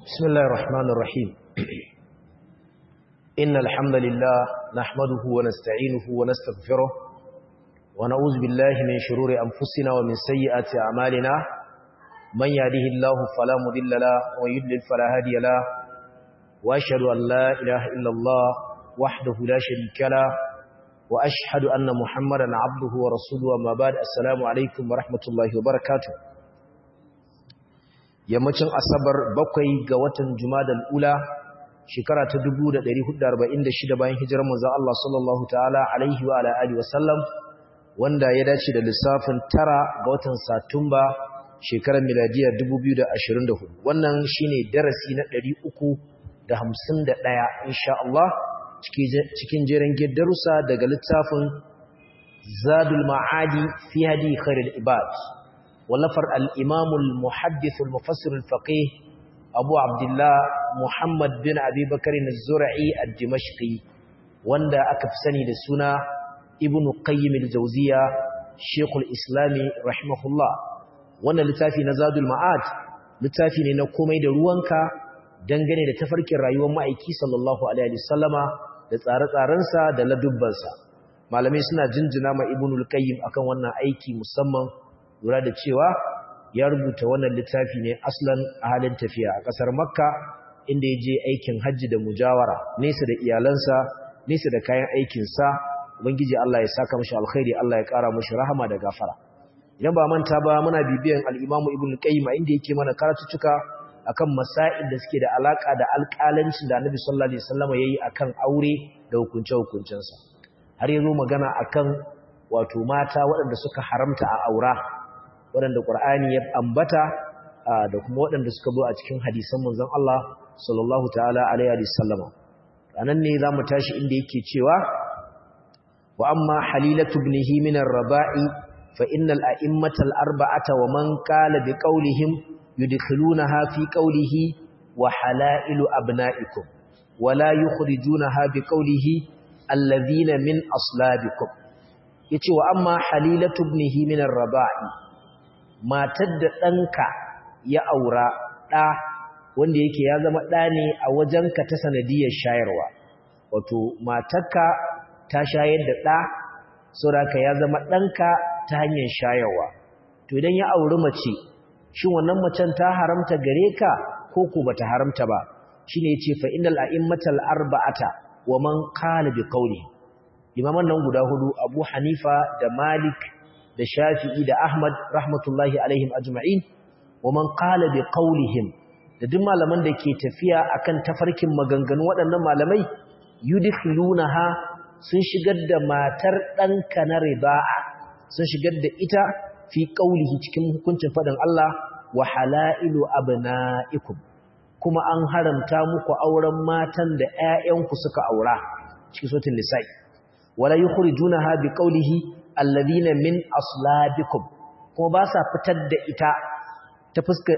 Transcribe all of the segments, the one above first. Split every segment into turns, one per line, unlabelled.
بسم الله الرحمن الرحيم إن الحمد لله نحمده ونستعينه ونستغفره ونعوذ بالله من شرور أنفسنا ومن سيئات أعمالنا من يهده الله فلا مضل له ويضلل فلا هادي له وأشهد أن لا إله إلا الله وحده لا شريك له وأشهد أن محمدا عبده ورسوله وما بعد السلام عليكم ورحمة الله وبركاته yammacin asabar bakwai ga watan jumadal ula shekara ta 1446 bayan hijirar manzon Allah sallallahu ta'ala alaihi wa ala alihi wasallam wanda ya dace da lissafin tara ga watan satumba shekarar miladiya 2024 wannan shine darasi na 351 insha Allah cikin jerin darussa daga littafin zadul ma'adi fi hadi khairul ibad ولفر الإمام المحدث المفسر الفقيه أبو عبد الله محمد بن أبي بكر الزرعي الدمشقي واندا أكفسني لسنا ابن قيم الجوزية شيخ الإسلام رحمه الله وانا لتافي نزاد المعاد لتافي ننقومي دروانكا dangane da tafarkin rayuwar ma'aiki sallallahu alaihi wasallama da tsare-tsarensa da ladubbansa malamai suna jinjina ma ibnul qayyim akan wannan aiki musamman lura da cewa ya rubuta wannan littafi ne aslan a halin tafiya a ƙasar makka inda ya je aikin hajji da mujawara nesa da iyalansa nesa da kayan aikinsa ubangiji Allah ya saka mashi alkhairi Allah ya ƙara mashi rahama da gafara idan ba manta ba muna bibiyan al-imamu ibn qayyim inda yake mana karatuttuka akan masail da suke da alaka da alƙalancin da annabi sallallahu alaihi wasallam yayi akan aure da hukunce-hukuncensa har yazo magana akan wato mata waɗanda suka haramta a aura waɗanda ƙur'ani ya ambata da kuma waɗanda suka zo a cikin hadisan manzon Allah sallallahu ta'ala alaihi wa sallama anan ne zamu tashi inda yake cewa wa amma halilatu ibnihi min ar-raba'i fa innal a'immata al-arba'ata wa man qala bi qawlihim yudkhilunaha fi qawlihi wa halailu abna'ikum wa la yukhrijunaha bi qawlihi alladhina min aslabikum yace wa amma halilatu ibnihi min ar-raba'i matar da ɗanka ya aura ɗa wanda yake ya zama ɗa ne a wajenka ta sanadiyar shayarwa wato matarka ta shayar da ɗa sauraka ya zama ɗanka ta hanyar shayarwa to idan ya auri mace shin wannan macen ta haramta gare ka ko ko bata haramta ba shine yace fa innal a'immatal arba'ata wa man qala bi qawli imaman nan guda hudu Abu Hanifa da Malik da Shafi'i da Ahmad rahmatullahi alaihim ajma'in wa man qala bi qawlihim da duk malaman da ke tafiya akan tafarkin maganganu waɗannan malamai yudkhilunaha sun shigar da matar ɗanka na rida'a sun shigar da ita fi qawlihi cikin hukuncin faɗin Allah wa halailu abna'ikum kuma an haramta muku auren matan da ƴaƴanku suka aura cikin suratul nisa'i wala yukhrijunaha bi qawlihi alladina min aslabikum kuma ba sa fitar da ita ta fuska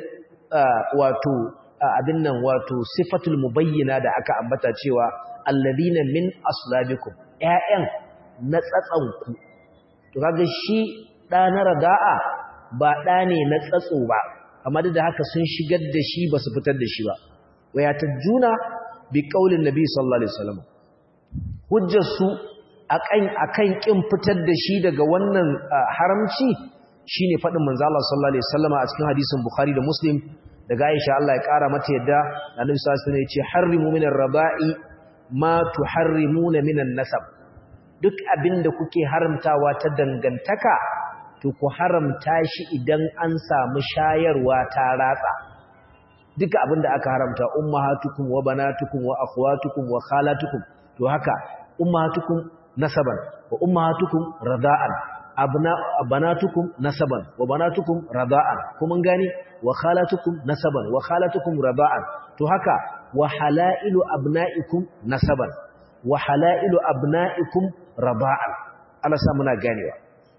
wato abin nan wato sifatul mubayyana da aka ambata cewa alladina min aslabikum ƴaƴan na tsatsanku to kaga shi da na rada'a ba da ne na tsatso ba amma da haka sun shigar da shi ba su fitar da shi ba waya tajuna bi qaulin nabi sallallahu alaihi wasallam hujjar su akan akan kin fitar da shi daga wannan haramci shine fadin manzo Allah sallallahu alaihi wasallama a cikin hadisin Bukhari da Muslim daga Aisha Allah ya kara mata yadda Annabi sallallahu alaihi wasallam ya ce harrimu minar raba'i ma tuharrimuna minan nasab duk abinda kuke haramtawa ta dangantaka to ku haramta shi idan an samu shayarwa ta ratsa duka abinda aka haramta ummahatukum wa banatukum wa akhwatukum wa khalatukum to haka ummahatukum nasaban wa ummahatukum rada'an abna banatukum nasaban wa banatukum rada'an kuma gani wa khalatukum nasaban wa khalatukum rada'an to haka wa halailu abna'ikum nasaban wa halailu abna'ikum rada'an Allah sa muna ganewa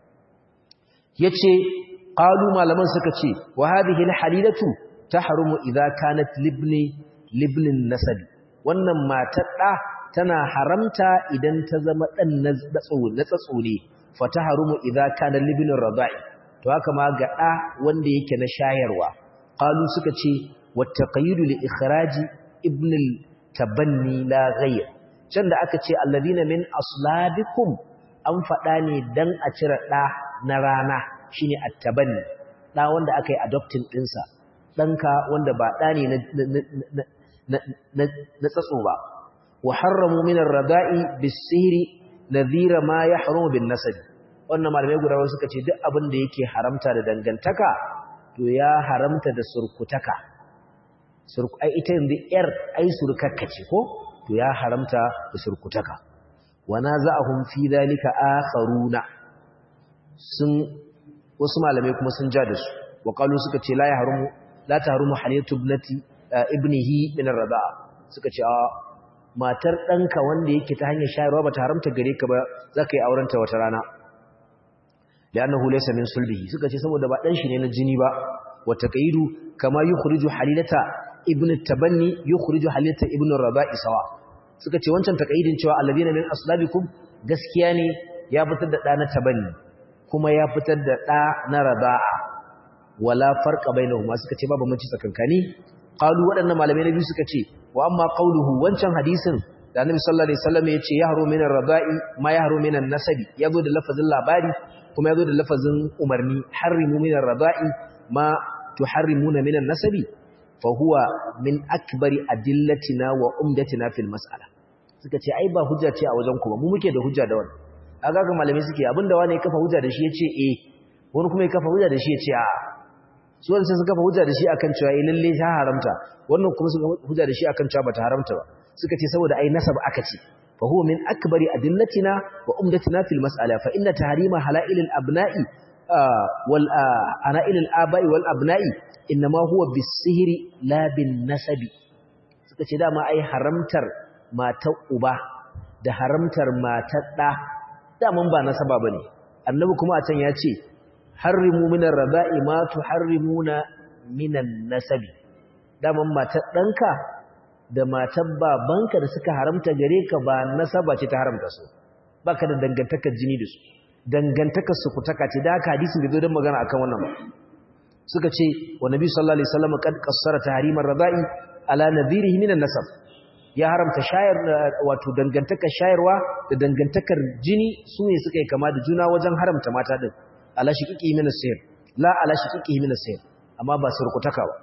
yace qalu malaman suka ce wa hadhihi alhalilatu tahrumu idha kanat libni libnin nasabi wannan matar da tana haramta idan ta zama ɗan na tsatso ne fata harumu idan kana libinin radai to haka ma ga ɗa wanda yake na shayarwa qalu suka ce wa taqayyud li ikhraj ibn al-tabanni la ghayr can da aka ce alladhina min aslabikum an faɗa ne dan a cire ɗa na rana shine at-tabanni ɗa wanda aka yi adopting ɗinsa ɗanka wanda ba ɗa ne na tsatso ba wa harramu min ar-rada'i bis-sihri nadhira ma yahrumu bin-nasab wannan malamai guda wasu suka ce duk abin da yake haramta da dangantaka to ya haramta da surkutaka surku ai ita yanzu yar ai surkakka ce ko to ya haramta da surkutaka wa naza'ahum fi dhalika akharuna sun wasu malamai kuma sun ja da su wa qalu suka ce la yahrumu la tahrumu haliyatu ibnati ibnihi min ar-rada'a suka ce a matar danka wanda yake ta hanyar shayarwa bata haramta gare ka ba zaka yi aurenta wata rana li'annahu laysa min sulbihi suka ce saboda ba dan shi ne na jini ba wa taqayidu kama yukhriju halilata ibnu tabanni yukhriju halilata ibnu ar-rada'i sawa suka ce wancan taqayidin cewa alladhina min aslabikum gaskiya ne ya fitar da da na tabanni kuma ya fitar da ɗa na raba'a wala farqa bainahuma suka ce babu mace tsakankani qalu waɗannan malamai na biyu suka ce wa amma qauluhu wancan hadisin da Annabi sallallahu alaihi wasallam ya ce yahru min ar-raba'i ma yahru min an-nasabi yazo da lafazin labari kuma yazo da lafazin umarni harrimu min ar-raba'i ma tuharrimuna min an-nasabi fa huwa min akbari adillatina wa umdatina fil mas'ala suka ce ai ba hujja ce a wajen ku ba mu muke da hujja da wannan aga ga malamai suke abinda wani ya kafa hujja da shi yace eh wani kuma ya kafa hujja da shi yace a su wanda suka kafa hujja da shi akan cewa eh lalle ta haramta wannan kuma suka hujja da shi akan cewa bata haramta ba suka ce saboda ai nasab aka ce fa huwa min akbari adillatina wa umdatina fil mas'ala fa inna tahrima halailil abna'i wal anailil aba'i wal abna'i inma huwa bis-sihri la bin nasabi suka ce dama ai haramtar matar uba da haramtar matar ɗa daman ba nasaba ba ne annabi kuma a can ya ce harrimu minan raba'i ma tu harrimuna minan nasabi daman matar ɗanka da matar babanka da suka haramta gare ka ba nasaba ce ta haramta su ba ka da dangantakar jini da su dangantakar sukutaka ce da haka hadisin da zo don magana akan wannan suka ce wa nabi sallallahu alaihi wasallam kad qassara tahrimar raba'i ala nadhirihi minan nasab ya haramta shayar wato dangantakar shayarwa da dangantakar jini su ne suka yi kama da juna wajen haramta mata din ala shiqiqi min as-sayr la ala shiqiqi min as-sayr amma ba surkutaka ba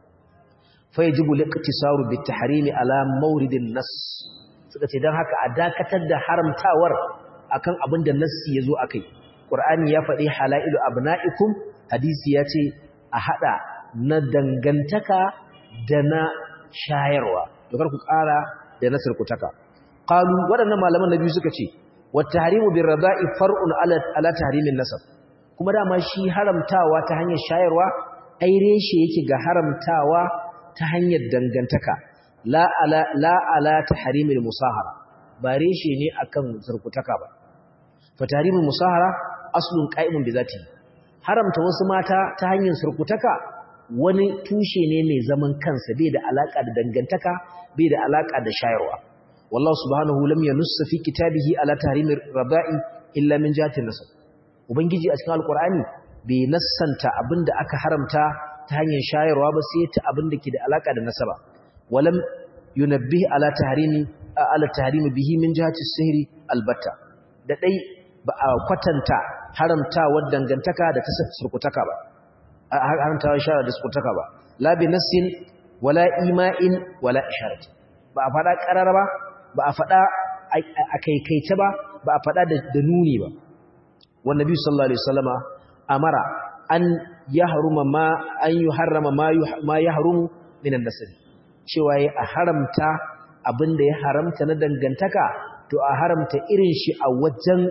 fa yajibu liqtisaru bit tahrimi ala mawridin nas suka ce dan haka a dakatar da haramtawar akan abin da nassi yazo akai qur'ani ya faɗi halailu abna'ikum hadisi ya ce a hada na dangantaka da na shayarwa dokar ku ƙara da nasar ku taka qalu waɗannan malaman nabi suka ce wat tahrimu bir rada'i far'un ala ala tahrimin nasab kuma dama shi haramtawa ta hanyar shayarwa ai reshe yake ga haramtawa ta hanyar dangantaka la ala la ala tahrimil musahara ba reshe ne akan zarkutaka ba fa tahrimul musahara aslun qa'imun bi zati haramta wasu mata ta hanyar surkutaka wani tushe ne mai zaman kansa bai da alaka da dangantaka bai da alaka da shayarwa wallahu subhanahu lam yanussa fi kitabihi ala tahrimir raba'i illa min jihati nasab ubangiji a cikin alqur'ani bai nassanta abinda aka haramta ta hanyar shayarwa ba sai ta abinda ke da alaka da nasaba walam yunabbih ala tahrimi ala tahrimi bihi min jihati sihri albatta da dai ba a kwatanta haramtawar dangantaka da ta surkutaka ba haramtawar shara da surkutaka ba la bi nassin wala ima'in wala isharat ba a fada karara ba ba a fada a kaikaice ba ba a fada da nuni ba wannan nabi sallallahu alaihi wasallama amara an yahruma ma an yuharrama ma ma yahrumu minan nasl cewa ya a haramta abinda ya haramta na dangantaka to a haramta irin shi a wajen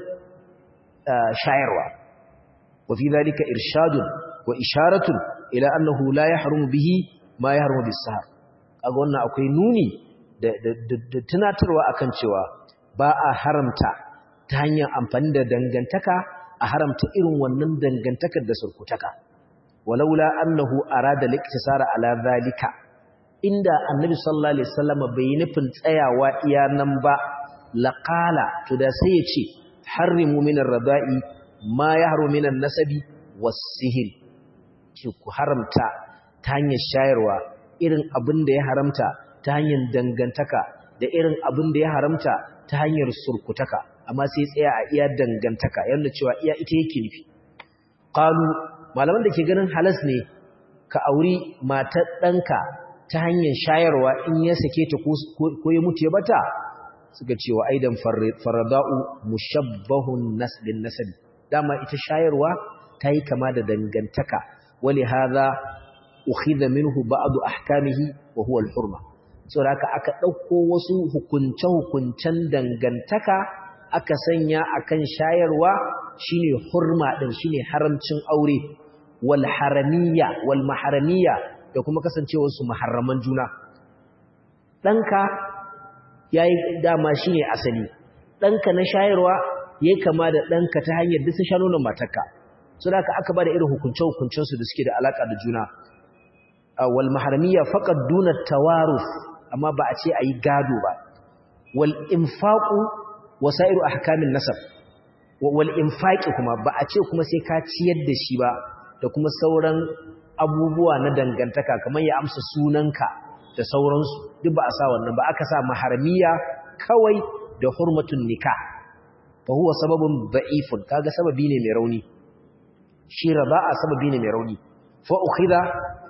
shayarwa wa fi dhalika irshadun wa isharatun ila annahu la yahrumu bihi ma yahrumu bis-sahar kaga wannan akwai nuni da tunatarwa akan cewa ba a haramta ta hanyar amfani da dangantaka a haramta irin wannan dangantakar da surkutaka walaula annahu arada liktisara ala zalika inda annabi sallallahu alaihi wasallam bai nufin tsayawa iya nan ba laqala to da sai ya ce harrimu minar raba'i ma yahru minan nasabi was-sihr ki ku haramta ta hanyar shayarwa irin abin da ya haramta ta hanyar dangantaka da irin abin da ya haramta ta hanyar surkutaka amma sai tsaya a iya dangantaka yanda cewa iya ita yake nufi qalu malaman da ke ganin halas ne ka auri matar ɗanka ta hanyar shayarwa in ya sake ta ko ya mutu ya bata suka ce wa aidan farada'u mushabbahun nasbin nasabi dama ita shayarwa ta yi kama da dangantaka wali hadha ukhidha minhu ba'd ahkamihi wa huwa al-hurma saboda haka aka dauko wasu hukunce hukuncen dangantaka aka sanya akan shayarwa shine hurma din shine haramcin aure wal haramiyya wal maharamiyya da kuma kasancewar su muharraman juna danka yayi dama shine asali danka na shayarwa yayi kama da danka ta hanyar duk sha nonon matarka saboda haka aka bada irin hukunce hukuncen su da suke da alaka da juna wal maharamiyya faqad duna tawaruf amma ba a ce ayi gado ba wal infaqu wasairu ahkamin nasab wal infaqi kuma ba a ce kuma sai ka ciyar da shi ba da kuma sauran abubuwa na dangantaka kamar ya amsa sunanka da sauransu duk ba a sa wannan ba aka sa maharmiya kawai da hurmatun nikah fa huwa sababun da'ifun kaga sababi ne mai rauni shi raba'a sababi ne mai rauni fa ukhidha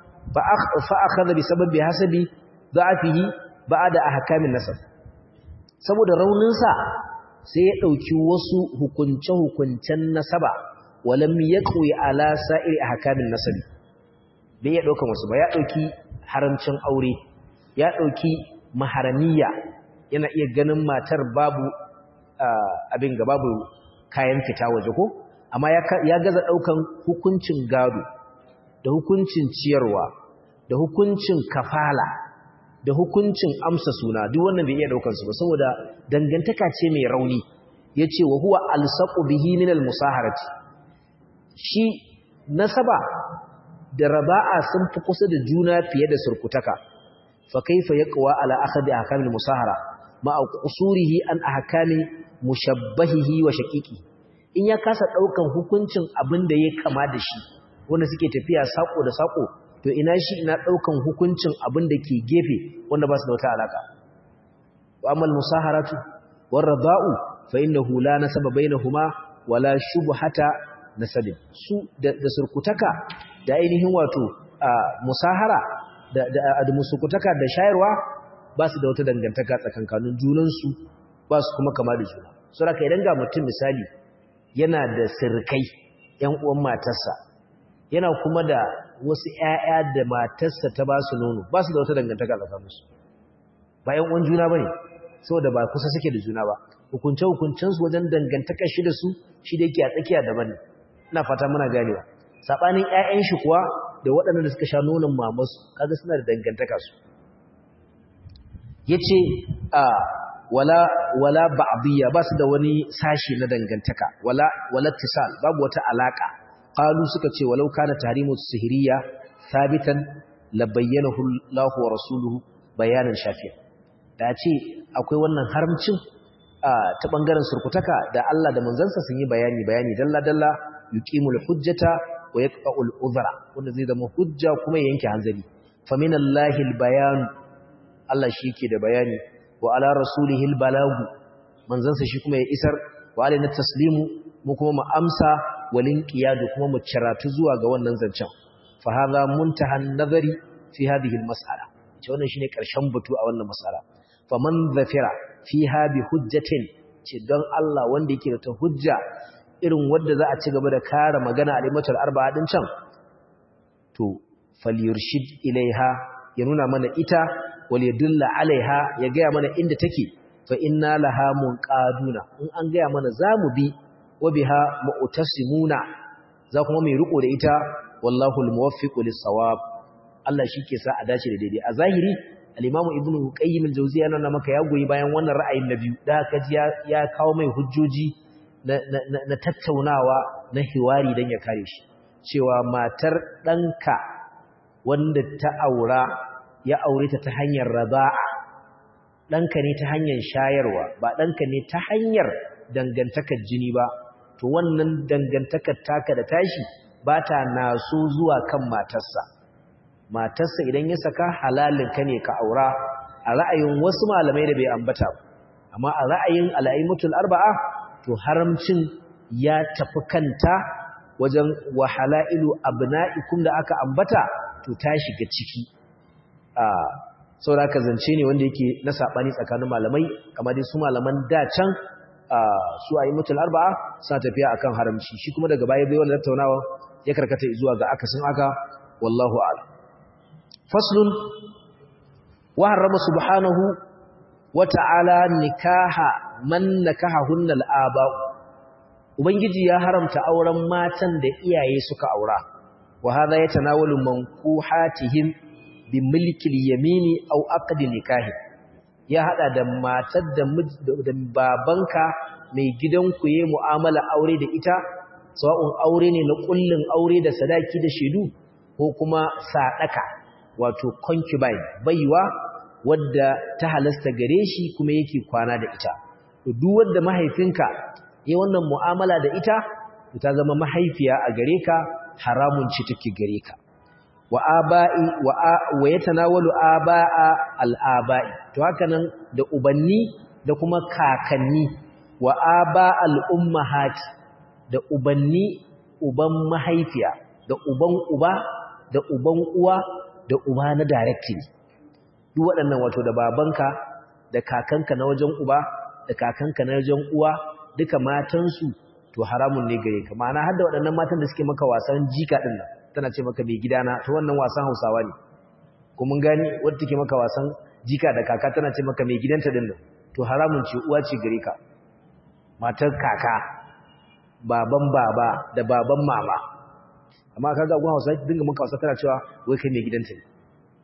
fa akhadha bi sababi hasabi da'afihi ba'da ahkamin nasab saboda raunin sa sai ya ɗauki wasu hukunce-hukuncen nasaba walam ya ƙoyi ala sa'iri a hakamin nasabi bai ya ɗaukan wasu ba ya ɗauki haramcin aure ya ɗauki maharamiya yana iya ganin matar babu abin ga babu kayan fita waje ko amma ya gaza ɗaukan hukuncin gado da hukuncin ciyarwa da hukuncin kafala da hukuncin amsa suna duk wannan bai iya daukar su ba saboda dangantaka ce mai rauni yace wa huwa alsaqu bihi min almusaharati shi nasaba da raba'a sun fi kusa da juna fiye da surkutaka fa kaifa yaqwa ala akhdi ahkam almusahara ma qusurihi an ahkami mushabbahihi wa shaqiqi in ya kasa daukan hukuncin abin da ya kama da shi wanda suke tafiya sako da sako to ina shi ina daukan hukuncin abin da ke gefe wanda ba su da wata alaka wa amal musaharatu war rada'u fa innahu la nasaba bainahuma wala shubhata nasabin su da, surkutaka da ainihin wato musahara da da, musukutaka da shayarwa ba su da wata dangantaka tsakankanin junan su ba su kuma kama da juna saboda idan ga mutum misali yana da sirkai yan uwan matarsa yana kuma da wasu ‘ya'ya da matarsa ta ba su nono ba su da wata dangantaka tsakaninsu ba ‘yan uwan juna ba ne saboda ba kusa suke da juna ba hukunce-hukuncensu wajen dangantaka shi da su shi da yake a tsakiya daban ne ina fata muna ganewa saɓanin ‘ya'yan shi kuwa da waɗanda da suka sha nonon mamasu kaga suna da dangantaka su ya ce a wala wala ba'diyya ba su da wani sashi na dangantaka wala wala tisal babu wata alaka qalu suka ce walau kana tahrimu sihiriya sabitan labayyanahu Allah wa rasuluhu bayanan shafiya da ce akwai wannan haramcin ta bangaren surkutaka da Allah da manzansa sun yi bayani bayani dalla dalla yuqimul hujjata wa yaqta'ul udhra wanda zai zama hujja kuma ya yanke hanzari faminallahi albayan Allah shi yake da bayani wa ala rasulihi albalagu manzansa shi kuma ya isar wa alaina taslimu mu kuma mu amsa walin qiyadu kuma mu ciratu zuwa ga wannan zancen fa hadha muntahan nazari fi hadhihi almas'ala ce wannan shine karshen batu a wannan mas'ala faman zafira fiha bi hujjatin ce don Allah wanda yake da ta hujja irin wanda za a ci gaba da kare magana alimatul arba'a din can to falyurshid ilaiha ya nuna mana ita wal yadulla alaiha ya ga mana inda take fa inna laha munqaduna in an ga mana zamu bi wa biha mu'tasimuna za kuma mai riko da ita wallahu almuwaffiqu lis-sawab Allah shike sa a dace da daidai a zahiri al-Imam Ibn Qayyim al-Jawziyya yana maka ya goyi bayan wannan ra'ayin na biyu da haka ji ya kawo mai hujjoji na, na, tattaunawa na hiwari dan ya kare shi cewa matar danka wanda ta aura ya aure ta ta hanyar raba'a danka ne ta hanyar shayarwa ba danka ne ta hanyar dangantakar jini ba to wannan dangantakar taka da tashi ba ta naso zuwa kan matarsa matarsa idan ya saka halalin ka ne ka aura a ra'ayin wasu malamai da bai ambata amma a ra'ayin al'aimatul arba'a to haramcin ya tafi kanta wajen wahalailu abna'ikum da aka ambata to ta shiga ciki a saboda ka zance ne wanda yake na sabani tsakanin malamai kamar dai su malaman da can su aimatul arba'a suna tafiya akan haramci shi kuma daga baya bai wannan tattaunawa ya karkata zuwa ga akasin aka wallahu a'lam faslun wa harrama subhanahu wa ta'ala nikaha man nakahahunna al-aba'u ubangiji ya haramta auren matan da iyaye suka aura wa hadha yatanawalu mankuhatihim bi milkil yamini aw aqdi nikahi ya hada da matar da babanka mai gidanku yayi mu'amala aure da ita sawa'un aure ne na kullun aure da sadaki da shedu ko kuma sadaka wato concubine baiwa wadda ta halasta gare shi kuma yake kwana da ita to duk wanda mahaifinka yayi wannan mu'amala da ita ta zama mahaifiya a gare ka haramun ci take gare ka wa aba'i wa yatanawalu aba'a al-aba'i to haka nan da ubanni da kuma kakanni wa aba'al ummahati da ubanni uban mahaifiya da uban uba da uban uwa da uba na directly duk waɗannan wato da babanka da kakanka na wajen uba da kakanka na wajen uwa duka matansu to haramun ne gare ka ma'ana har da waɗannan matan da suke maka wasan jika ɗin nan tana ce maka mai gidana to wannan wasan hausawa ne ko mun gani wadda take maka wasan jika da kaka tana ce maka mai gidanta ɗin nan to haramun ce uwa ce gare ka matar kaka baban baba da baban mama amma kaga gwan hausa dinga maka wasa tana cewa wai kai mai gidanta ne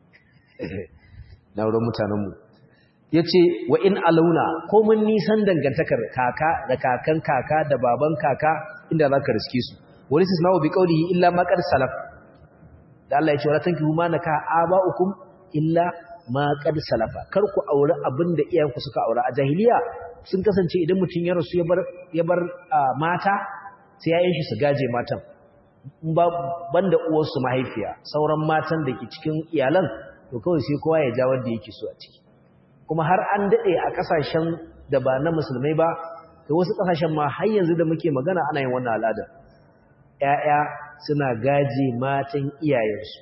na wurin mutanenmu ya ce wa in alauna ko mun nisan dangantakar kaka da kakan kaka da baban kaka inda za ka riske su wani su sinawo bi kaulihi illa makar salaf da Allah ya ce wala tankihu ma naka aba'ukum illa ma qad salafa kar ku aure abin da iyayenku suka aure a jahiliya sun kasance idan mutum ya rasu ya bar ya bar mata sai yayin shi su gaje matan ba banda uwarsu mahaifiya sauran matan da ke cikin iyalan to kawai sai kowa ya ja wanda yake so a ciki kuma har an dade a kasashen da ba na musulmai ba da wasu kasashen ma har yanzu da muke magana ana yin wannan al'ada ƴaƴa suna gaje matan iyayensu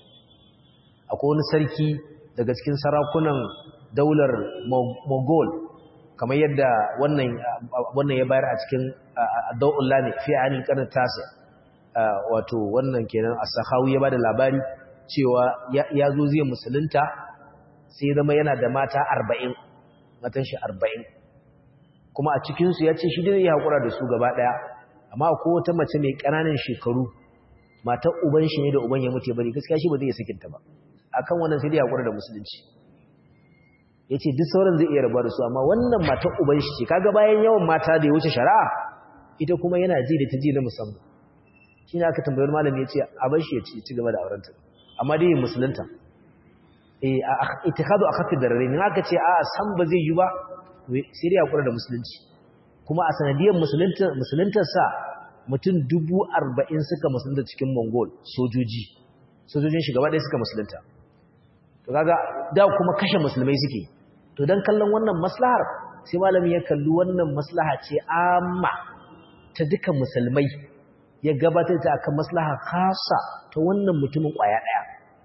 akwai wani sarki daga cikin sarakunan daular Mogol kamar yadda wannan wannan ya bayar a cikin Dawullah ne fi anil qarn tasi wato wannan kenan as-Sakhawi ya bada labari cewa ya zo zai musulunta sai zama yana da mata arba'in matan shi arba'in kuma a cikinsu ya ce shi dai ya haƙura da su gaba ɗaya amma ko wata mace mai ƙananan shekaru matan uban shi ne da uban ya mutu ya bari gaskiya shi ba zai iya sakinta ba akan wannan sai dai haƙura da musulunci ya ce duk sauran zai iya rabuwa da su amma wannan matan uban shi ce kaga bayan yawan mata da ya wuce shari'a ita kuma yana ji da ta ji na musamman shi ne aka tambayar malami ya ce a bar shi ya ci gaba da aurenta amma dai musulunta itikadu a kafin darare ne aka ce a san ba zai yi ba sai dai hakura da musulunci kuma a sanadiyar musuluntarsa mutum dubu arba'in suka musulunta cikin mongol sojoji sojojin shugaba ɗaya suka musulunta to kaga da kuma kashe musulmai suke to don kallon wannan maslahar sai malami ya kalli wannan maslaha ce amma ta duka musulmai ya gabatar ta akan maslaha khasa ta wannan mutumin kwaya ɗaya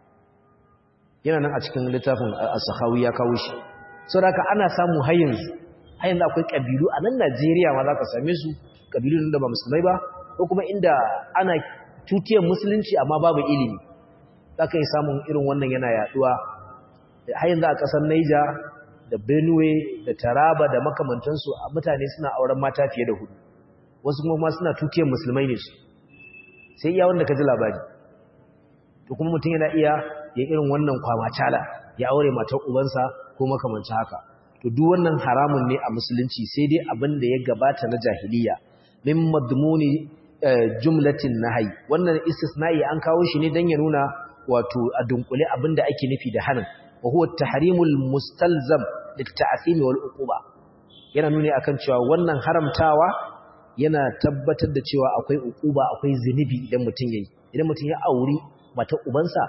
yana nan a cikin littafin as-sakhawi ya kawo shi saboda ana samu har yanzu har yanzu akwai kabilu a nan Najeriya ma zaka same su kabilu da ba musulmai ba ko kuma inda ana tutiyar musulunci amma babu ilimi zaka yi samun irin wannan yana yaduwa har yanzu a kasar Niger da Benue da Taraba da makamantansu mutane suna auren mata fiye da hudu wasu kuma suna tutiyar musulmai ne su sai iya wanda ka ji labari to kuma mutum yana iya ya irin wannan kwamacala ya aure matar ubansa ko makamancin haka to duk wannan haramun ne a musulunci sai dai abin da ya gabata na jahiliya min madmuni jumlatin nahyi wannan istisna'i an kawo shi ne dan ya nuna wato a dunkule abin da ake nufi da hanin wa huwa tahrimul mustalzam lit-ta'sim wal uquba yana nuni akan cewa wannan haramtawa yana tabbatar da cewa akwai uquba akwai zinubi idan mutum yayi idan mutum ya auri mata ubansa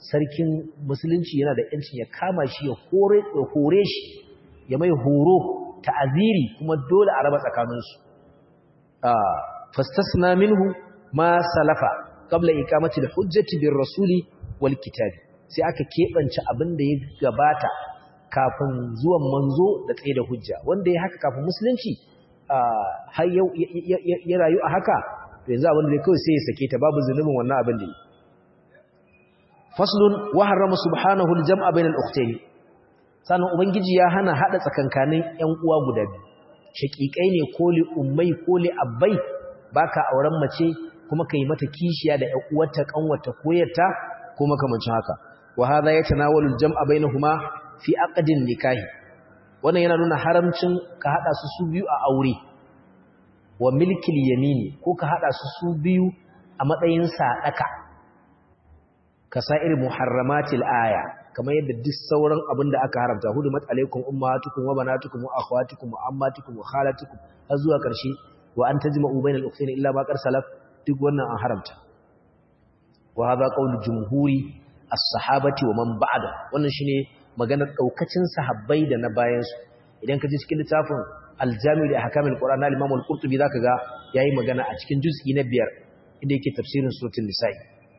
sarkin musulunci yana da yancin ya kama shi ya hore shi ya mai horo ta'aziri kuma dole a raba tsakaninsu fastasna minhu ma salafa qabla iqamati al-hujjati bir rasuli wal kitabi sai aka kebance abin da ya gabata kafin zuwan manzo da tsaye da hujja wanda ya haka kafin musulunci har ya rayu a haka to yanzu abin da kawai sai ya sake ta babu zunubin wannan abin da yi faslun wa harrama subhanahu al-jam'a bainal ukhtayn sannan ubangiji ya hana hada tsakankanin ƴan uwa guda biyu shakikai ne ko li ummai ko li abbai baka auren mace kuma kai mata kishiya da ƴan uwarta kanwarta koyarta ko makamancin haka wa hadha yatanawalu al-jam'a bainahuma fi aqdin nikahi wannan yana nuna haramcin ka hada su su biyu a aure wa milkil yamini ko ka hada su su biyu a matsayin sadaka kasa'ir muharramatil aya kamar yadda duk sauran abin da aka haramta hudumat alaikum ummatukum wa banatukum wa akhwatukum wa ammatukum wa khalatukum har zuwa karshe wa an tajma'u bainal ukhtayn illa ma qad salaf duk wannan an haramta wa hadha qawlu jumhuri as-sahabati wa man ba'da wannan shine maganar daukacin sahabbai da na bayan su idan ka ji cikin littafin al-jami' li ahkamil qur'an al-imam al-qurtubi zaka ga yayi magana a cikin juz'i na biyar inda yake tafsirin suratul nisa'i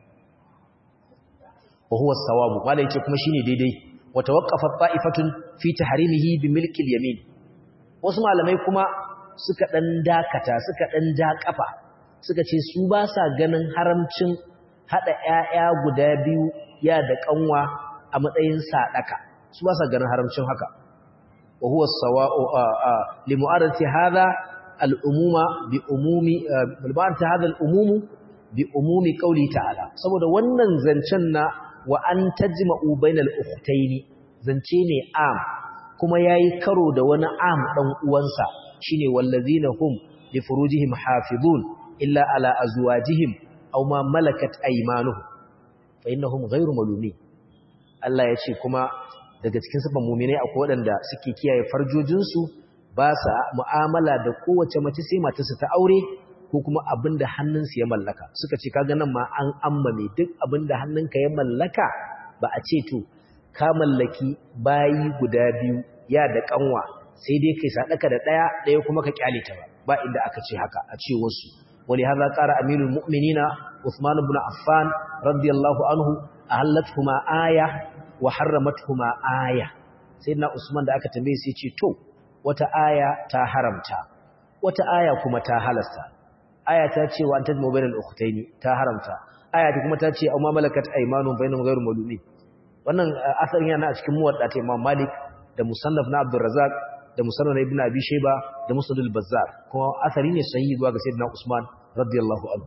wa huwa as-sawabu malai yace kuma shine daidai wa tawaqqafat ta'ifatun fi tahrimihi bi milki al-yamin wasu malamai kuma suka dan dakata suka dan ja kafa suka ce su ba sa ganin haramcin hada ƴaƴa guda biyu ya da kanwa a matsayin sadaka su ba sa ganin haramcin haka wa huwa as-sawa'u li mu'arati hadha al-umuma bi umumi bi hadha al-umumu bi umumi qawli ta'ala saboda wannan zancen na wa an tajma'u bainal ukhtaini zance ne am kuma yayi karo da wani am dan uwansa shine wallazina hum li furujihim hafizun illa ala azwajihim aw ma malakat aymanuhum fa innahum ghayru malumin Allah ya ce kuma daga cikin sifan mu'minai akwai waɗanda suke kiyaye farjojinsu ba sa mu'amala da kowace mace sai matarsa ta aure ko kuma abin da hannunsu ya mallaka suka ce kaga nan ma an ammame duk abin da hannunka ya mallaka ba a ce to ka mallaki bayi guda biyu ya da kanwa sai dai kai sadaka da daya daya kuma ka kyale ta ba ba inda aka ce haka a ce wasu wali hadha qara amirul mu'minina Uthman ibn Affan radiyallahu anhu ahallatuhuma aya wa harramatuhuma aya sayyidina Usman da aka tambaye sai ce to wata aya ta haramta wata aya kuma ta halasta aya ta ce wa antajmu bainal ukhtaini ta haramta aya ta kuma ta ce amma malakat aymanun bainahum ghayru malumin wannan asarin yana a cikin muwadda ta Imam Malik da musannaf na Abdul Razzaq da musannaf Ibn Abi Shayba da Musnad al-Bazzar kuma asari ne sahihi zuwa ga Sayyidina Usman radiyallahu anhu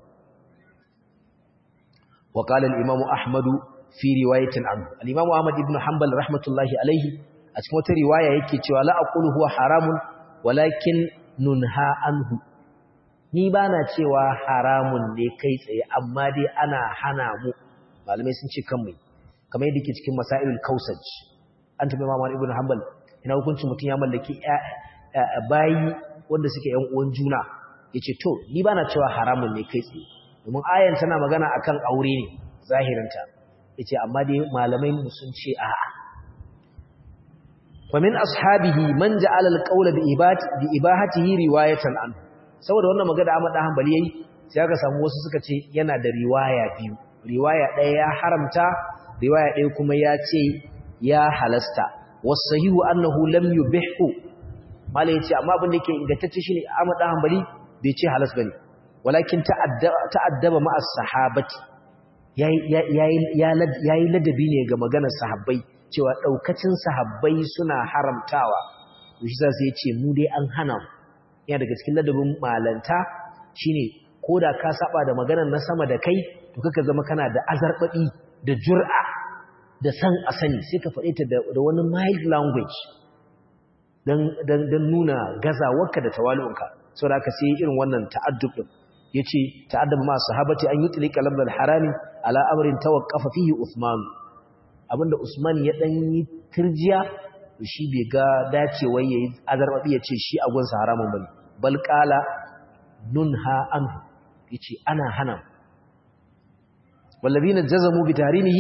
wa qala al-Imam Ahmad fi riwayatin anhu al-Imam Ahmad ibn Hanbal rahmatullahi alayhi a cikin wata riwaya yake cewa la aqulu huwa haramun walakin nunha anhu ni ba na cewa haramun ne kai tsaye amma dai ana hana mu malamai sun ce kan mai kamar yadda ke cikin masailul kausaj an tabi mamman ibn hanbal ina hukuncin mutum ya mallaki bayi wanda suke yan uwan juna yace to ni ba na cewa haramun ne kai tsaye domin ayan tana magana akan aure ne zahirinta yace amma dai malamai mu sun ce a'a wa min ashabihi man ja'ala al-qawla bi ibahatihi riwayatan anhu saboda wannan magana Ahmad dan Hanbali yayi sai aka samu wasu suka ce yana da riwaya biyu riwaya ɗaya ya haramta riwaya ɗaya kuma ya ce ya halasta wasahihu annahu lam yubihu mala yace amma abin da yake ingantacce shine Ahmad dan Hanbali bai ce halas bane walakin ta'addaba ma as-sahabati yayi yayi ladabi ne ga maganar sahabbai cewa daukacin sahabbai suna haramtawa shi sai ya ce mu dai an hana mu yana daga cikin ladabin malanta shine koda ka saba da maganar na sama da kai to kaka zama kana da azarbabi da jur'a da san a sani sai ka faɗe ta da wani mild language dan dan dan nuna gazawarka da tawali'unka saboda ka sai irin wannan ta'addub din yace ta'addaba ma sahabati an yutlika lamdal harami ala amrin tawaqqafa fihi Uthman abinda Usman ya dan yi tirjiya shi bai ga dacewa yayi azarbabi yace shi a gunsa haramun bane bal qala nunha anhu yace ana hana wallazina jazamu bi tahrimihi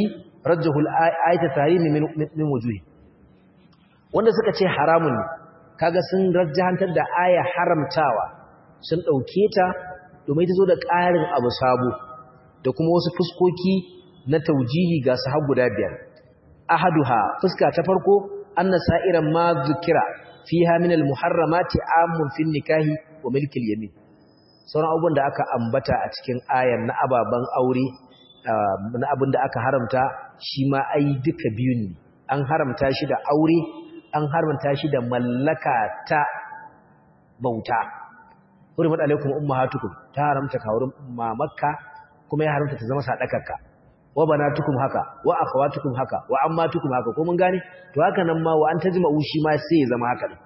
rajjahu al-ayata tahrimi min min wujuhi wanda suka ce haramun ne kaga sun rajjahantar da aya haramtawa sun dauke ta domin ta zo da ƙarin abu sabo da kuma wasu fuskoki na taujihi ga su har guda biyar ahaduha fuska ta farko anna sa'iran ma zukira fiha min al-muharramati amun fi nikahi wa milki al-yamin sauran abubuwan da aka ambata a cikin ayar na ababan aure na abin da aka haramta shi ma ai duka biyun ne an haramta shi da aure an haramta shi da mallaka ta bauta hurmat alaikum ummahatukum ta haramta ka wurin mamakka kuma ya haramta ta zama sadakarka wa banatukum haka wa akhawatukum haka wa ammatukum haka ko mun gane to haka nan ma wa an tajma'u shi ma sai ya zama haka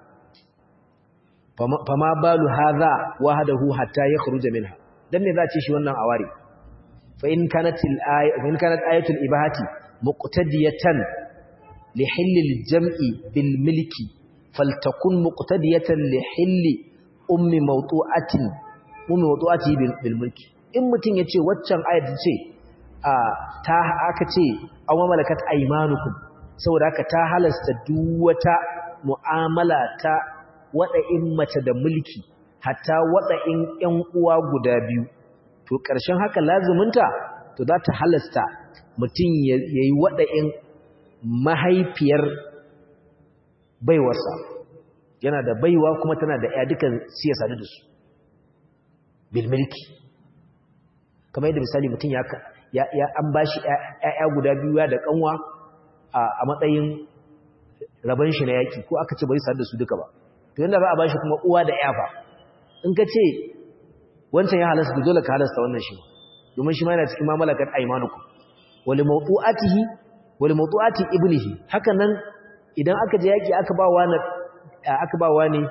fama balu hadha wahdahu hatta yakhruja minha dan me za ce shi wannan awari fa in kanat al aya in kanat ayatul ibahati muqtadiyatan li hilli jam'i bil milki faltakun muqtadiyatan li hilli ummi mawtu'atin ummi mawtu'ati bil mulki in mutun yace waccan ayat ce ta aka ce an wa malakat aymanukum saboda haka ta halasta duk wata mu'amala ta wada'in mace da mulki hatta wada'in ƴan uwa guda biyu to ƙarshen haka lazuminta to za ta halasta mutum yayi wada'in mahaifiyar baiwarsa yana da baiwa kuma tana da ya dukan siyasa da su bil mulki kamar yadda misali mutum ya ya an bashi ƴaƴa guda biyu da kanwa a matsayin raban shi na yaki ko aka ce bari sa da su duka ba to yanda za a bashi kuma uwa da ƴafa in ka ce wancan ya halasta dole ka halasta wannan shi domin shi ma yana cikin mamalakat aymanukum wal mawdu'atihi wal mawdu'ati ibnihi haka nan idan aka je yaki aka ba wani aka ba wani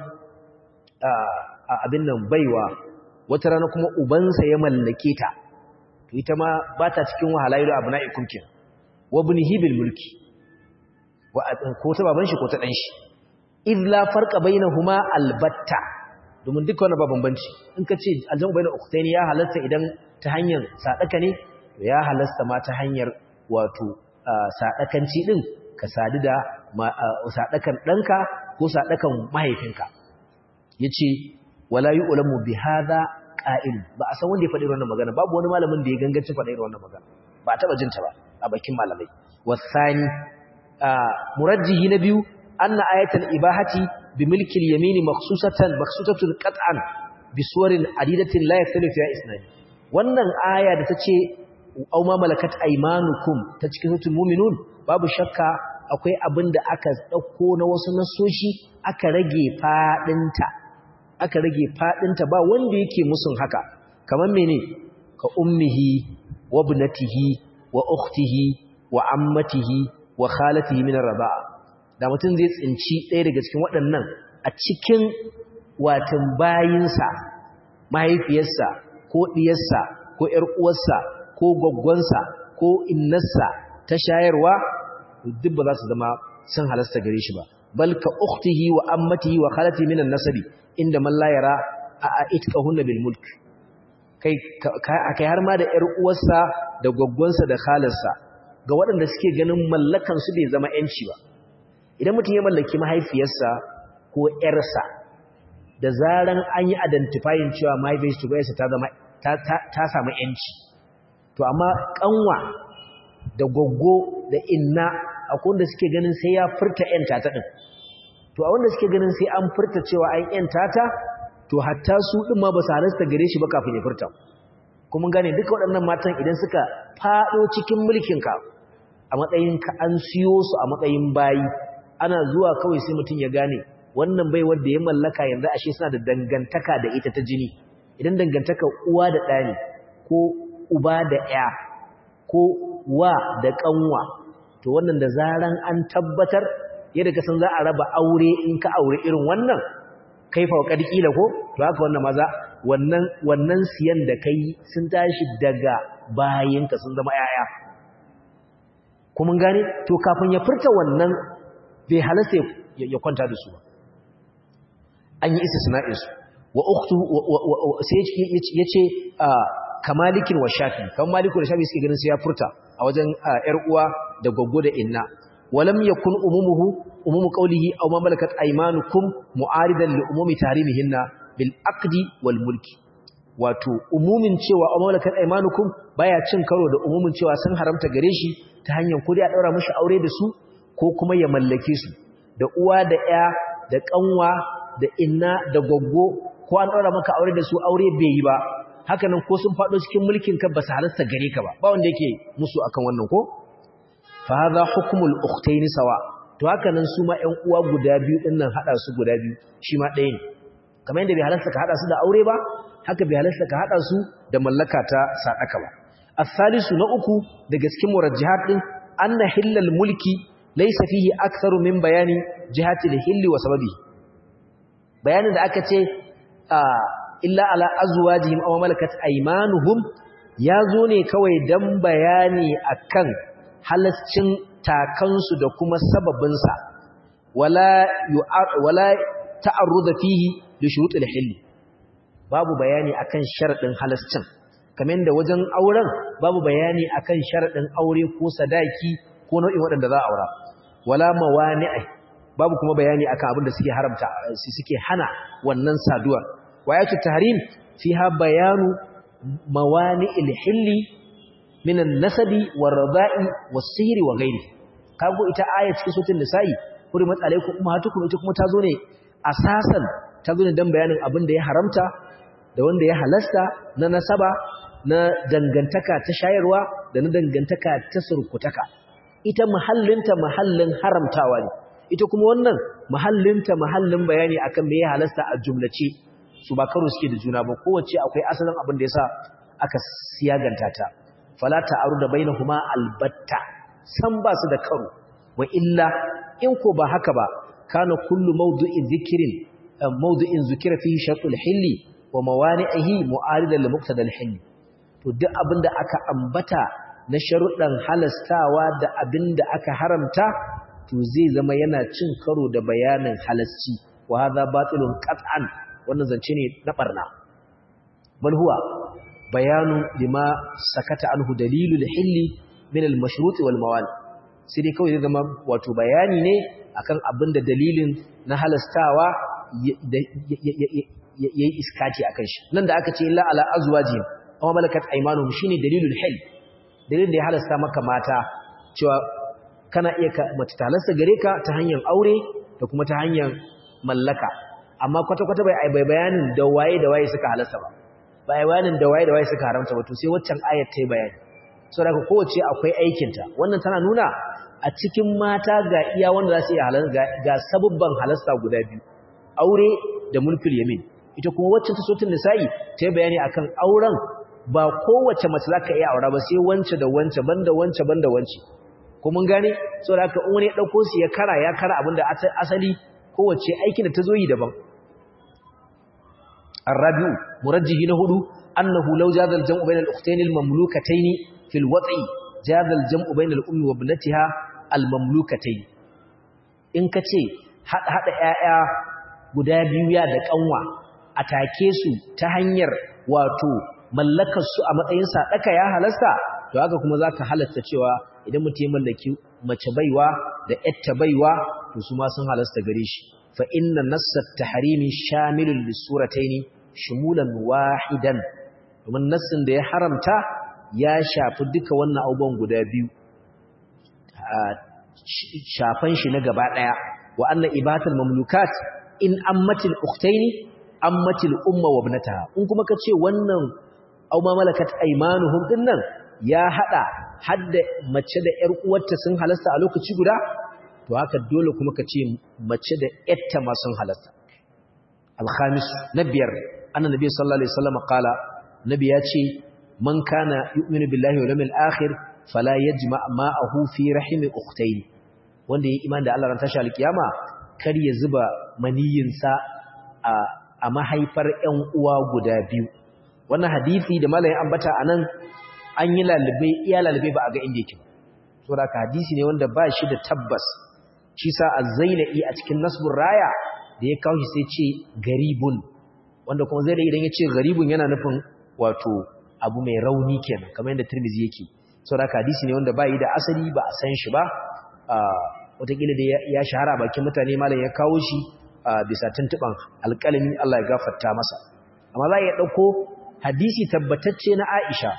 abin nan baiwa wata rana kuma ubansa ya mallake ta to ita ma ba ta cikin wahalailu abna'ikum kin wa ibnihi bil mulki wa ko ta baban shi ko ta dan shi id la farqa bainahuma albatta domin duka wannan ba bambanci in ka ce aljamu bainal ukhtaini ya halasta idan ta hanyar sadaka ne to ya halasta ma ta hanyar wato sadakanci din ka sadu da sadakan danka ko sadakan mahaifinka yace wala yu'lamu bi hadha qa'il ba a san wanda ya faɗi wannan magana babu wani malamin da ya gangancin faɗi wannan magana ba taba jin ta ba a bakin malamai wasani murajjihi na biyu anna ayatul ibahati bi milki al-yamin makhsusatan makhsusatun qat'an bi suwarin adidatin la yaktalifu fiha isnani wannan aya da tace aw ma malakat aymanukum ta cikin suratul mu'minun babu shakka akwai abin da aka dauko na wasu nasoshi aka rage fadinta aka rage fadinta ba wanda yake musun haka kamar mene ka ummihi wa ibnatihi wa ukhtihi wa ammatihi wa khalatihi min ar-rida'a da mutum zai tsinci ɗaya daga cikin waɗannan a cikin watan bayinsa mahaifiyarsa ko ɗiyarsa ko ƴar uwarsa ko gwaggwansa ko innarsa ta shayarwa duk ba za su zama sun halasta gare shi ba bal ka ukhtihi wa ammatihi wa khalatihi min an-nasabi inda man la yara a itqahunna bil mulk kai kai har ma da ƴar uwarsa da gwaggwansa da khalarsa ga waɗanda suke ganin mallakan su bai zama ƴanci ba idan mutum ya mallaki mahaifiyarsa ko ƴarsa da zaran an yi identifying cewa mahaifiyarsa ta zama ta samu ƴanci to amma kanwa da goggo da inna akwai wanda suke ganin sai ya furta ƴanta ta din to a wanda suke ganin sai an furta cewa an ƴanta ta to hatta su din ma ba su halasta gare shi ba kafin ya furta kuma gane duka waɗannan matan idan suka faɗo cikin mulkinka a matsayin ka an siyo su a matsayin bayi ana zuwa kawai sai mutum ya gane wannan bai wanda ya mallaka yanzu ashe suna da dangantaka da ita ta jini idan dangantaka uwa da ɗa ne ko uba da ya ko wa da ƙanwa to wannan da zaran an tabbatar yadda ka san za a raba aure in ka aure irin wannan kai fa kad kila ko to haka wannan maza wannan wannan siyan da kai sun tashi daga bayinka sun zama yaya kuma gane to kafin ya furta wannan bai halasta ya kwanta da su ba an yi istisna'in su wa ukhtu sai yace kamalikin wa shafi kan maliku da shafi suke ganin sai ya furta a wajen ƴar uwa da goggo da inna walam yakun umumuhu umumu qawlihi aw ma malakat aymanukum mu'aridan li umumi tarimihinna bil aqdi wal mulki wato umumin cewa aw malakat aymanukum baya cin karo da umumin cewa sun haramta gare shi ta hanyar kudi a daura mishi aure da su ko kuma ya mallake su da uwa da ƴa da kanwa da inna da goggo ko an daura maka aure da su aure bai yi ba haka nan ko sun faɗo cikin mulkin ka ba su halasta gare ka ba ba wanda yake musu akan wannan ko fa hadha hukmul ukhtayn sawa to haka nan su ma ƴan uwa guda biyu din nan hada su guda biyu shi ma ɗaya ne kamar yadda bai halasta ka hada su da aure ba haka bai halasta ka hada su da mallaka ta sadaka ba as-salisu na uku daga cikin murajjihat din anna hillal mulki laysa fihi aktharu min bayani jihati al-hilli wa sababi bayanin da aka ce illa ala azwajihim aw malakat aymanuhum yazo ne kawai dan bayani akan halascin takansu da kuma sababin sa wala wala ta'arrud fihi li shurut al-hill babu bayani akan sharadin halascin kamar yadda wajen auren babu bayani akan sharadin aure ko sadaki ko nau'in waɗanda za a aura wala mawani'i babu kuma bayani akan abin da suke haramta suke hana wannan saduwar wayatu tahrim fiha bayanu mawani'il hilli min an-nasabi war-rada'i was-sihri wa ghairi kago ita aya cikin suratul nisa'i kuri matsalaikum ummatukum ita kuma tazo ne asasan tazo ne dan bayanin abin da ya haramta da wanda ya halasta na nasaba na dangantaka ta shayarwa da na dangantaka ta surkutaka ita mahallinta mahallin haramtawa ne ita kuma wannan mahallinta mahallin bayani akan me ya halasta a jumlace su ba karo suke da juna ba kowace akwai asalin abin da yasa aka siyaganta ta fala ta'aru da bainahuma albatta san ba su da karo wa illa in ko ba haka ba kana kullu mawdu'in dhikrin mawdu'in zikira fihi shartul hilli wa mawani'ihi mu'aridan li muqtada al-hilli to duk abinda aka ambata na sharuɗan halastawa da abinda aka haramta to zai zama yana cin karo da bayanin halasci wa hadha batilun qat'an wannan zance ne na barna bal huwa bayanu lima sakata anhu dalilul hilli min al mashrut wal mawal sai dai kawai zai zama wato bayani ne akan abin da dalilin na halastawa yayi iskati akan shi nan da aka ce illa ala azwajihim amma malakat aymanuhum shine dalilul hil dalilin da ya halasta maka mata cewa kana iya mace ta halasta gare ka ta hanyar aure da kuma ta hanyar mallaka amma kwata-kwata bai bai bayanin da waye da waye suka halasta ba bai bayanin da waye da waye suka haramta ba to sai waccan ayat ta yi bayani saboda kowace akwai aikinta wannan tana nuna a cikin mata ga iya wanda za su iya halasta ga sabubban halasta guda biyu aure da mulkul yamin ita kuma waccan ta sotin nisa'i ta yi bayani akan auren ba kowace mace za ka iya aura ba sai wance da wance banda wance banda wance ko mun gane saboda haka in wani ya dauko su ya kara ya kara abinda asali kowace aikin da ta zo yi daban arabiu murajjihi na hudu annahu law jaza al-jam'u bayna al-ukhtayn al-mamlukatayn fi al-wat'i jaza al-jam'u bayna al-ummi wa ibnatiha al-mamlukatayn in kace hada ƴaƴa guda biyu ya da kanwa atake su ta hanyar wato mallakar su a matsayin sadaka ya halasta to haka kuma zaka halasta cewa idan mutum ya mallaki mace baiwa da yatta baiwa to su ma sun halasta gare shi fa inna nassat tahrimi shamilun lisurataini shumulan wahidan domin nassin da ya haramta ya shafi duka wannan abubuwan guda biyu shafan shi na gaba daya wa anna ibatul mamlukat in ammatil ukhtaini ammatil umma wa ibnataha in kuma kace wannan aw ma malakat aymanuhum dinnan ya hada hadda mace da ƴar uwarta sun halasta a lokaci guda to haka dole kuma ka ce mace da ƴarta ma sun halasta al-khamis na biyar annabi sallallahu alaihi wasallam qala nabi ya ce man kana yu'minu billahi wal yawmil akhir fala yajma' ma'ahu fi rahimi ukhtayn wanda yayi imani da Allah ran tashi alkiyama kar ya zuba maniyinsa a a mahaifar ƴan uwa guda biyu wannan hadisi da malamin ambata anan an yi lalube iya lalube ba a ga inda yake saboda ka hadisi ne wanda ba shi da tabbas shi sa az-zailai a cikin nasbur raya da ya kawo shi sai ce garibun wanda kuma zai da idan ya ce garibun yana nufin wato abu mai rauni kenan kamar yadda tirmizi yake saboda hadisi ne wanda bai da asali ba a san shi ba wataƙila da ya shahara bakin mutane malam ya kawo shi bisa tuntuban alƙalami Allah ya gafarta masa amma za a iya ɗauko hadisi tabbatacce na Aisha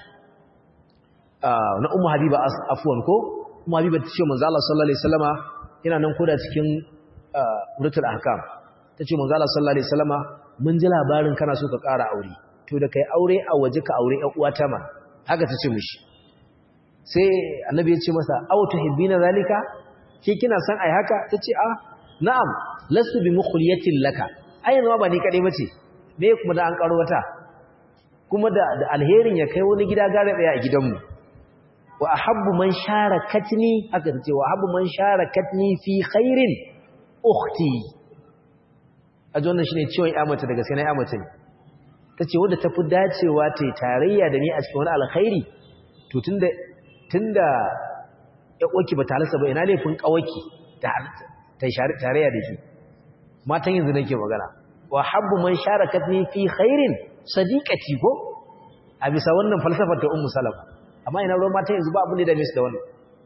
na Ummu Habiba afwan ko Ummu Habiba ta ce manzo Allah sallallahu alaihi wasallama yana nan koda cikin Uratul Ahkam ta ce manzo Allah sallallahu alaihi wasallama mun ji labarin kana so ka ƙara aure to da kai aure a waje ka aure ƴan uwata ma haka ta ce mishi sai annabi ya ce masa aw tuhibbina zalika ke kina san ai haka tace a na'am lasu bi mukhliyatin laka ai yanzu ba ni kadai bace me kuma da an karo wata kuma da da alherin ya kai wani gida gare daya a gidanmu wa ahabbu man sharakatni haka tace wa ahabbu man sharakatni fi khairin ukhti ajo wannan shine ciwon ya mace daga sai na ya mace tace wanda tafi dacewa ta tarayya da ni a cikin wani alkhairi to tunda tunda ya ƙoki ba talasa ba ina laifin ƙawaki ta tarayya da ke matan yanzu nake magana wa habbu man sharakatni fi khairin sadiqati ko a bisa wannan falsafar ta ummu salama amma ina ruwan matan yanzu ba abin da dame su da wannan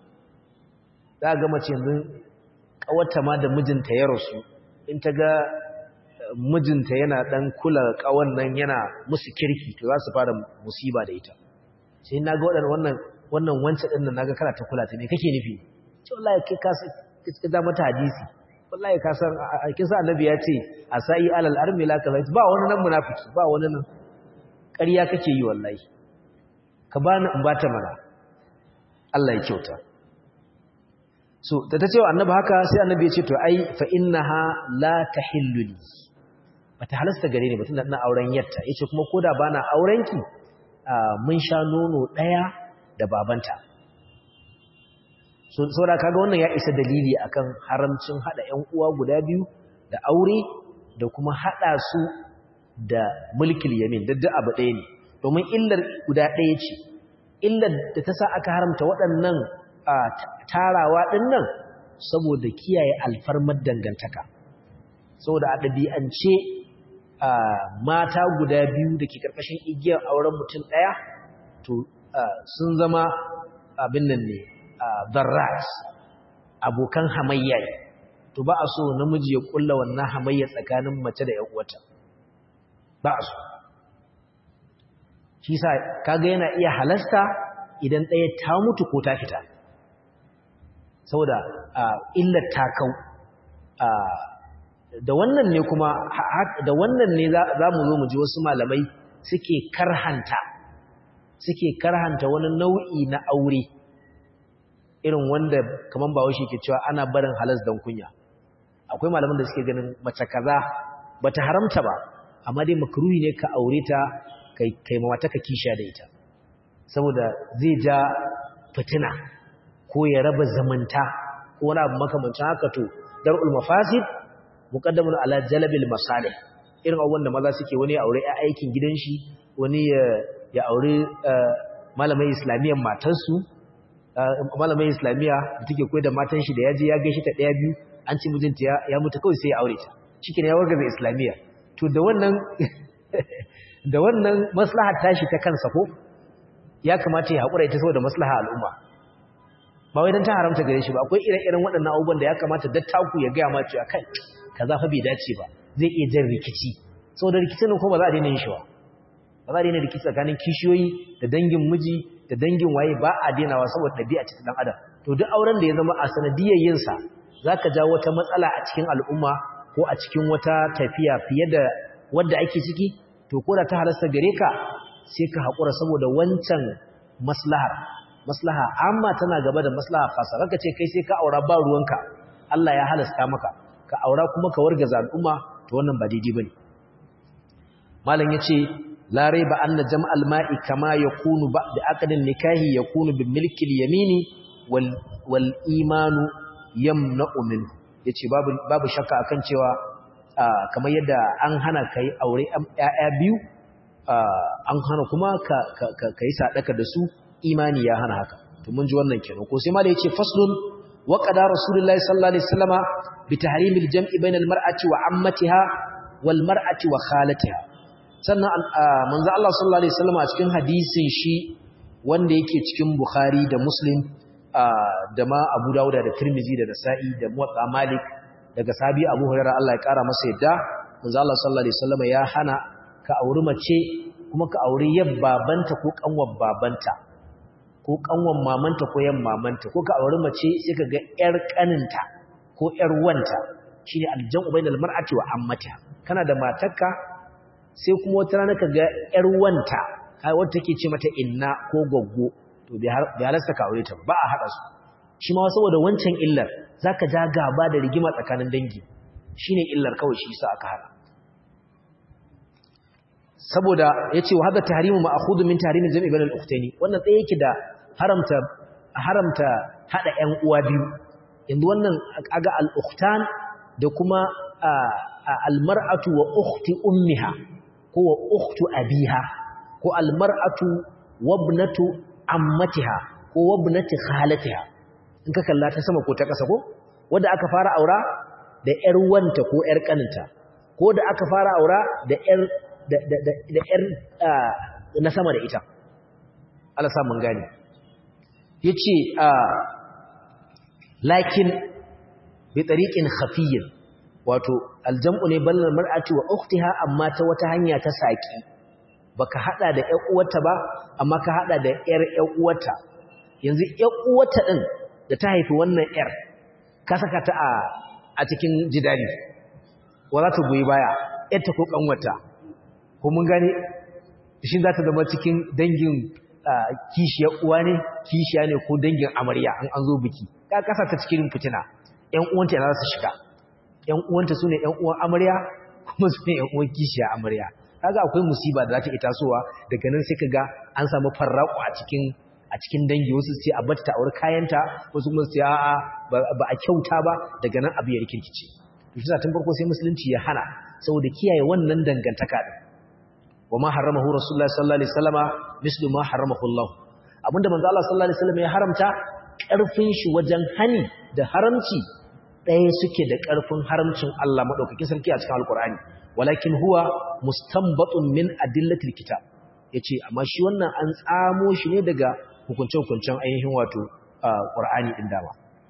za ga mace yanzu ƙawarta ma da mijinta ya rasu in ta ga mijinta yana dan kula ƙawan nan yana musu kirki to za su fara musiba da ita sai na ga wannan wannan wancan din nan naga kana ta kula ta ne kake nufi ce wallahi kai ka ka da mata hadisi wallahi ka san kin sa annabi ya ce asai alal armila kaza ba wani nan munafiki ba wani nan ƙarya kake yi wallahi ka bani in bata mana Allah ya kyauta so da ta ce wa annabi haka sai annabi ya ce to ai fa innaha la tahillu li bata halasta gare ni batun da ina auren yatta yace kuma koda bana aurenki mun sha nono daya da babanta so saboda kaga wannan ya isa dalili akan haramcin hada ƴan uwa guda biyu da aure da kuma hada su da mulkil yamin dadda abu ɗaya ne domin illar guda ɗaya ce illar da ta sa aka haramta waɗannan tarawa ɗin nan saboda kiyaye alfarmar dangantaka saboda a ɗabi'ance mata guda biyu da ke ƙarƙashin igiyar auren mutum ɗaya to sun zama abin nan ne darrat abokan hamayya ne to ba a so namiji ya kulla wannan hamayya tsakanin mace da ƴan uwata ba a so shi sa kaga yana iya halasta idan ɗaya ta mutu ko ta fita saboda illar ta kau da wannan ne kuma da wannan ne za mu zo mu ji wasu malamai suke karhanta suke karhanta wani nau'i na aure irin wanda kaman ba shi ke cewa ana barin halas dan kunya akwai malaman da suke ganin mace kaza bata haramta ba amma dai makruhi ne ka aure ta kai kai mata ka kisha da ita saboda zai ja fitina ko ya raba zamanta ko wani abu makamancin haka to dar'ul mafasid muqaddamun ala jalbil masalih irin abubuwan da maza suke wani ya aure aikin gidan shi wani ya ya aure malamai islamiyyar matarsu malamai islamiyya da take koyar da matan shi da ya je ya gaishe ta daya biyu an ci mijinta ya mutu kawai sai ya aure ta shikenan ya wargaza islamiyya to da wannan da wannan maslahar tashi ta kansa ko ya kamata ya haƙura ita saboda maslaha al'umma ba wai don ta haramta gare shi ba akwai ire-iren waɗannan abubuwan da ya kamata dattaku ya gaya ma cewa kai kaza fa bai dace ba zai iya jan rikici saboda rikicin nan kuma ba za a daina yin shi ba ba za a daina rikici tsakanin kishiyoyi da dangin miji da dangin waye ba a dainawa saboda ɗabi'a ce ta ɗan adam to duk auren da ya zama a sanadiyar yinsa za ka ja wata matsala a cikin al'umma ko a cikin wata tafiya fiye da wadda ake ciki to ko da ta halasta gare ka sai ka haƙura saboda wancan maslahar maslaha amma tana gaba da maslaha fasa raka ce kai sai ka aura ba ruwanka Allah ya halasta maka ka aura kuma ka wargaza al'umma to wannan ba daidai bane malam yace la raiba anna jam'al ma'i kama yakunu ba'da aqdin nikahi yakunu bi milki al-yamini wal wal imanu yamna'u minhu yace babu babu shakka akan cewa kamar yadda an hana kai aure ƴaƴa biyu an hana kuma ka kai sadaka da su imani ya hana haka to mun ji wannan kenan ko sai ma da yace faslun wa qada rasulullahi sallallahu alaihi wasallama bi tahrimil jam'i bainal mar'ati wa ammatiha wal mar'ati wa khalatiha sannan manzo Allah sallallahu alaihi wasallama a cikin hadisin shi wanda yake cikin Bukhari da Muslim da ma Abu Dawud da Tirmidhi da Nasa'i da Muwatta Malik daga sabi Abu Hurairah Allah ya kara masa yadda manzo Allah sallallahu alaihi wasallam ya hana ka auri mace kuma ka auri yab babanta ko kanwar babanta ko kanwar mamanta ko yan mamanta ko ka auri mace sai ka ga yar kaninta ko yar wanta shine aljan'u bainal mar'ati wa ammatiha kana da matarka sai kuma wata rana ka ga yar wanta kai wanda take ce mata inna ko goggo to bai halarsa ka aure ta ba a hada su shi ma saboda wancan illar zaka ja gaba da rigima tsakanin dangi shine illar kawai shi yasa aka hada saboda yace wa hada tahrimu ma'khudhu min tahrimi jam'i bainal ukhtaini wannan tsaye yake da haramta haramta hada ƴan uwa biyu yanzu wannan aga al-ukhtan da kuma al-mar'atu wa ukhti ummiha ko wa ukhtu abiha ko al-mar'atu wa ibnatu ammatiha ko wa ibnati khalatiha in ka kalla ta sama ko ta ƙasa ko wanda aka fara aura da ƴar wanta ko ƴar kaninta ko da aka fara aura da ƴar da da da ƴar na sama da ita Allah sa mun gane yace lakin bi tariqin khafiyyin wato aljam'u ne ballal mar'ati wa ukhtiha amma ta wata hanya ta saki baka hada da ƴar uwarta ba amma ka hada da ƴar ƴar uwarta yanzu ƴar uwarta din da ta haifi wannan ƴar ka saka ta a a cikin jidali wa za ta goyi baya ƴarta ko kanwarta ko mun gane shin za ta zama cikin dangin kishiyar uwa ne kishiya ne ko dangin amarya an an zo biki ka kasa ta cikin fitina ƴan uwanta yana za su shiga ƴan uwanta sune ƴan uwan amarya kuma sune ƴan uwan kishiya amarya kaga akwai musiba da za ta tasowa daga nan sai kaga an samu farraku a cikin a cikin dangi wasu sai a bata ta aure kayanta wasu kuma sai a'a ba a kyauta ba daga nan abu ya rikirkice to shi tun farko sai musulunci ya hana saboda kiyaye wannan dangantaka din wa ma haramahu rasulullahi sallallahu alaihi wasallama mislu ma haramahu Allah abinda manzo Allah sallallahu alaihi wasallam ya haramta karfin shi wajen hani da haramci ɗaya suke da karfin haramcin Allah madaukakin sarki a cikin alqur'ani walakin huwa mustanbatun min adillatil kitab yace amma shi wannan an tsamo shi ne daga hukunce-hukuncen ainihin wato qur'ani din dama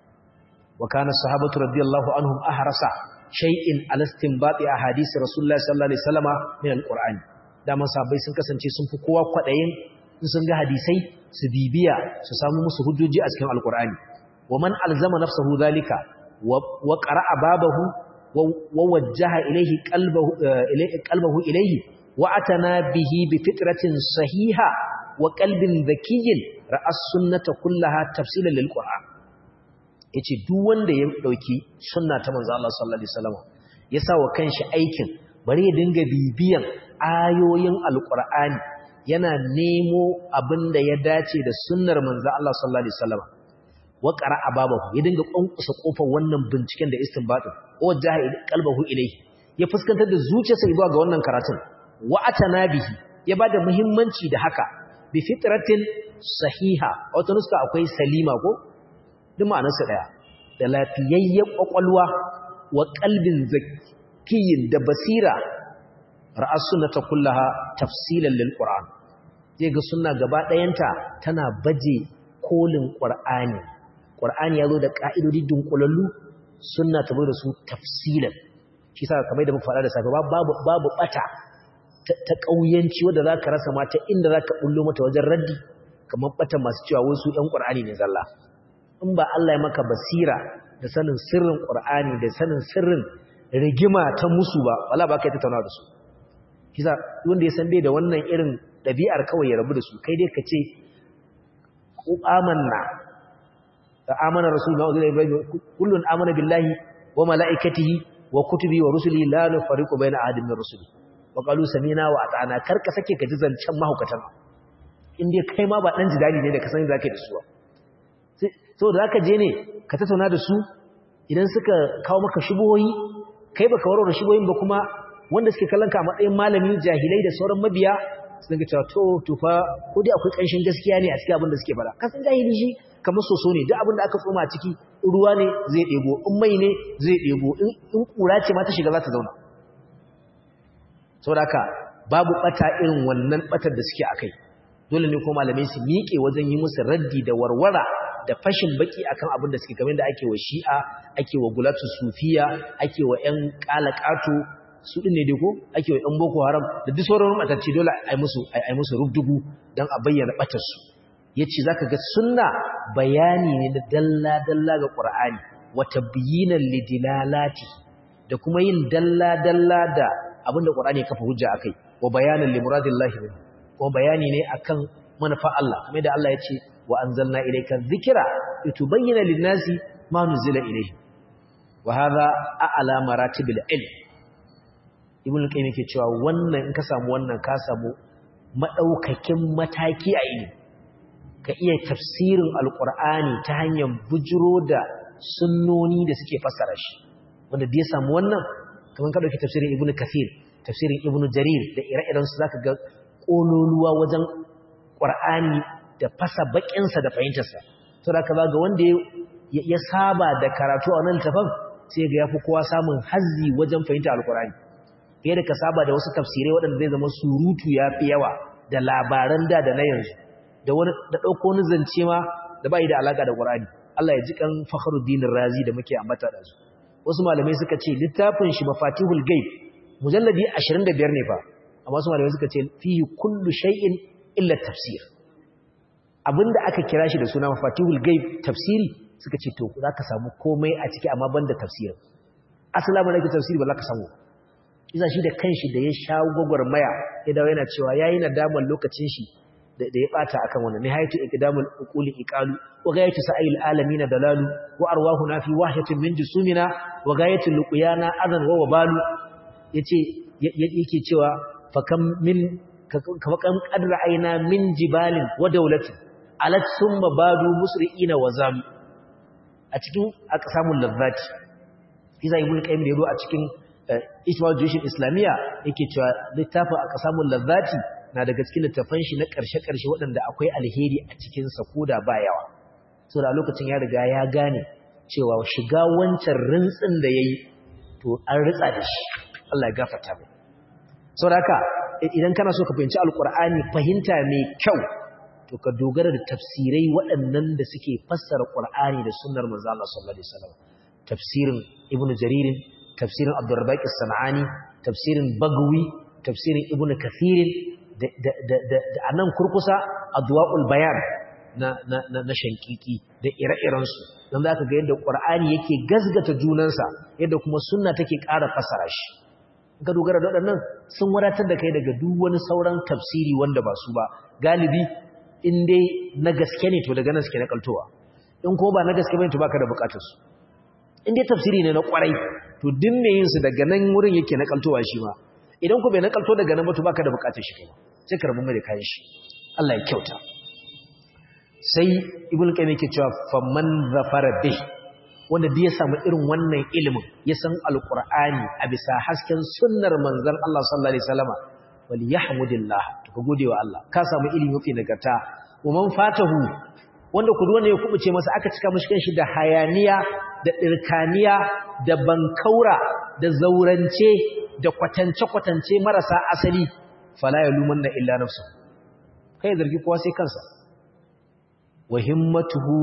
wa kana sahabatu radiyallahu anhum ahrasa shay'in alastinbati ahadith rasulullahi sallallahu alaihi wasallama min alqur'ani daman sahabbai sun kasance sun fi kowa kwadayin in sun ga hadisai su bibiya su samu musu hujjoji a cikin alqur'ani wa man alzama nafsahu dhalika wa qara'a babahu wa wajjaha ilayhi qalbahu ilayhi qalbahu ilayhi wa atana bihi bi fitratin sahiha wa qalbin dhakiyyin ra'as sunnata kullaha tafsilan lil qur'an yace duk wanda ya dauki sunna ta manzo Allah sallallahu alaihi wasallam ya sa wa kanshi aikin bari ya dinga bibiyan ayoyin alqur'ani yana nemo abinda ya dace da sunnar manzo Allah sallallahu alaihi wasallam wa qara'a babahu ya dinga kwankusa kofar wannan binciken da istinbatin wajjaha qalbahu ilayhi ya fuskantar da zuciyarsa zuwa ga wannan karatun wa atana bihi ya bada muhimmanci da haka bi fitratin sahiha wata nuska akwai salima ko duk ma'anarsa daya da lafiyayyen kwakwalwa wa qalbin zakiyin da basira ra'as sunnata kullaha tafsilan lil qur'an zai ga sunna gaba dayanta tana baje kolin qur'ani qur'ani yazo da ka'idodi dunkulallu sunna ta bai da su tafsilan shi sa kamar da muka faɗa da safe babu babu bata ta kauyanci wanda zaka rasa mata inda zaka bullo mata wajen raddi kamar bata masu cewa wasu ƴan qur'ani ne zalla in ba Allah ya maka basira da sanin sirrin qur'ani da sanin sirrin rigima ta musu ba wala ba kai tattauna da su kisa wanda ya san bai da wannan irin dabi'ar kawai ya rabu da su kai dai ka ce amanna amana rasulullah wa ibrahim kullun amana billahi wa malaikatihi wa kutubi wa rusulihi la nufariqu baina ahadin min rusuli wa qalu sami'na wa ata'na karka sake ka ji zancen mahaukatan in dai kai ma ba dan jidali ne da ka sani zaka yi da su so da zaka je ne ka tattauna da su idan suka kawo maka shubuhoyi kai baka warware shubuhoyin ba kuma wanda suke kallon ka a matsayin malami jahilai da sauran mabiya su dinga cewa to tufa ko dai akwai kanshin gaskiya ne a cikin abin da suke fara kasan jahili shi kamar soso ne duk abin da aka tsoma a ciki ruwa ne zai ɗebo in mai ne zai ɗebo in ƙura ce ma ta shiga za ta zauna saboda haka babu ɓata irin wannan ɓatar da suke a kai dole ne ko malamai su miƙe wajen yi musu raddi da warwara da fashin baki akan abin da suke kamar da ake wa shi'a ake wa gulatu sufiya ake wa ƴan qalaqatu su din ne dai ko ake wa ƴan boko haram da duk sauran matacce dole ai musu ai musu rubdugu dan a bayyana batar su yace zaka ga sunna bayani ne da dalla dalla ga qur'ani wa tabyinan lidilalati da kuma yin dalla dalla da abinda qur'ani ya kafa hujja akai wa bayanan limuradillahi minhu kuma bayani ne akan manufa Allah kamar da Allah ya ce wa anzalna ilayka dhikra litubayyana lin-nasi ma nuzila ilayhi wa hadha a'la maratibil ilm ibn al-qayyim yake cewa wannan in ka samu wannan ka samu madaukakin mataki a ilimi ka iya tafsirin alqur'ani ta hanyar bujiro da sunnoni da suke fassara shi wanda da ya samu wannan kamar ka dauki tafsirin ibn kathir tafsirin ibn jarir da ire-iren su zaka ga kololuwa wajen qur'ani da fasa bakinsa da fahimtarsa to da kaza ga wanda ya saba da karatu a wannan tafan sai ga yafi kowa samun hazzi wajen fahimta alqur'ani fiye da ka saba da wasu tafsirai waɗanda zai zama surutu yafi yawa da labaran da da na yanzu da wani da dauko wani zance ma da bai da alaka da qur'ani Allah ya ji kan Fakhruddin Razi da muke ambata da su wasu malamai suka ce littafin shi Mafatihul Ghaib mujalladi 25 ne fa amma su malamai suka ce fihi kullu shay'in illa tafsir abinda aka kira shi da suna mafatihul gaib tafsiri suka ce to zaka samu komai a ciki amma banda tafsirin asalamu alaikum tafsiri ba za ka samu isa shi da kanshi da ya sha gwagwarmaya ya dawo yana cewa yayi nadamar lokacin shi da ya bata akan wannan nihayatu iqdamul uquli iqalu wa ghayatu sa'il alamin dalalu wa arwahuna fi wahyatin min jusumina wa ghayatu luqyana adan wa wabalu yace yake cewa fakam min kama kadra aina min jibalin wa daulatin alat summa badu musri'ina wa zam a cikin aqsamul lazzati iza ibn qayyim da yaro a cikin ijma' jushin islamiyya yake cewa littafin aqsamul lazzati na daga cikin littafan shi na karshe karshe waɗanda akwai alheri a cikin sa koda ba yawa so da lokacin ya riga ya gane cewa shiga wancan rintsin da yayi to an ritsa da shi Allah ya gafarta mai saboda haka idan kana so ka fahimci alkur'ani fahimta mai kyau to ka dogara da tafsirai waɗannan da suke fassara qur'ani da sunnar manzo Allah sallallahu alaihi wasallam tafsirin ibnu jarir tafsirin abdurrabbaq as-sanani tafsirin bagwi tafsirin ibnu kathir da da da anan kurkusa adwaul bayan na na na shankiki da ire-iren su dan zaka ga yadda qur'ani yake gazgata junansa yadda kuma sunna take ƙara fassara shi ka dogara da waɗannan sun wadatar da kai daga duk wani sauran tafsiri wanda ba su ba galibi in dai na gaske ne to daga nan suke nakaltowa in ko ba na gaske bane to baka da bukatar su in dai tafsiri ne na kwarai to din me yin su daga nan wurin yake nakaltowa shi ma idan ko bai nakalto daga nan ba to baka da bukatar shi kai sai ka rabu mai da kayan shi Allah ya kyauta sai ibnu qayyim yake cewa faman zafara bih wanda da ya samu irin wannan ilimin ya san alkur'ani a bisa hasken sunnar manzon Allah sallallahu alaihi wasallama wal yahmudillah to ka gode wa Allah ka samu ilimi mafi nagarta wa man fatahu wanda ku ne ya kubuce masa aka cika mishi kanshi da hayaniya da dirkaniya da bankaura da zaurance da kwatance kwatance marasa asali fala yalumanna illa nafsu kai zargi kowa sai kansa wa himmatuhu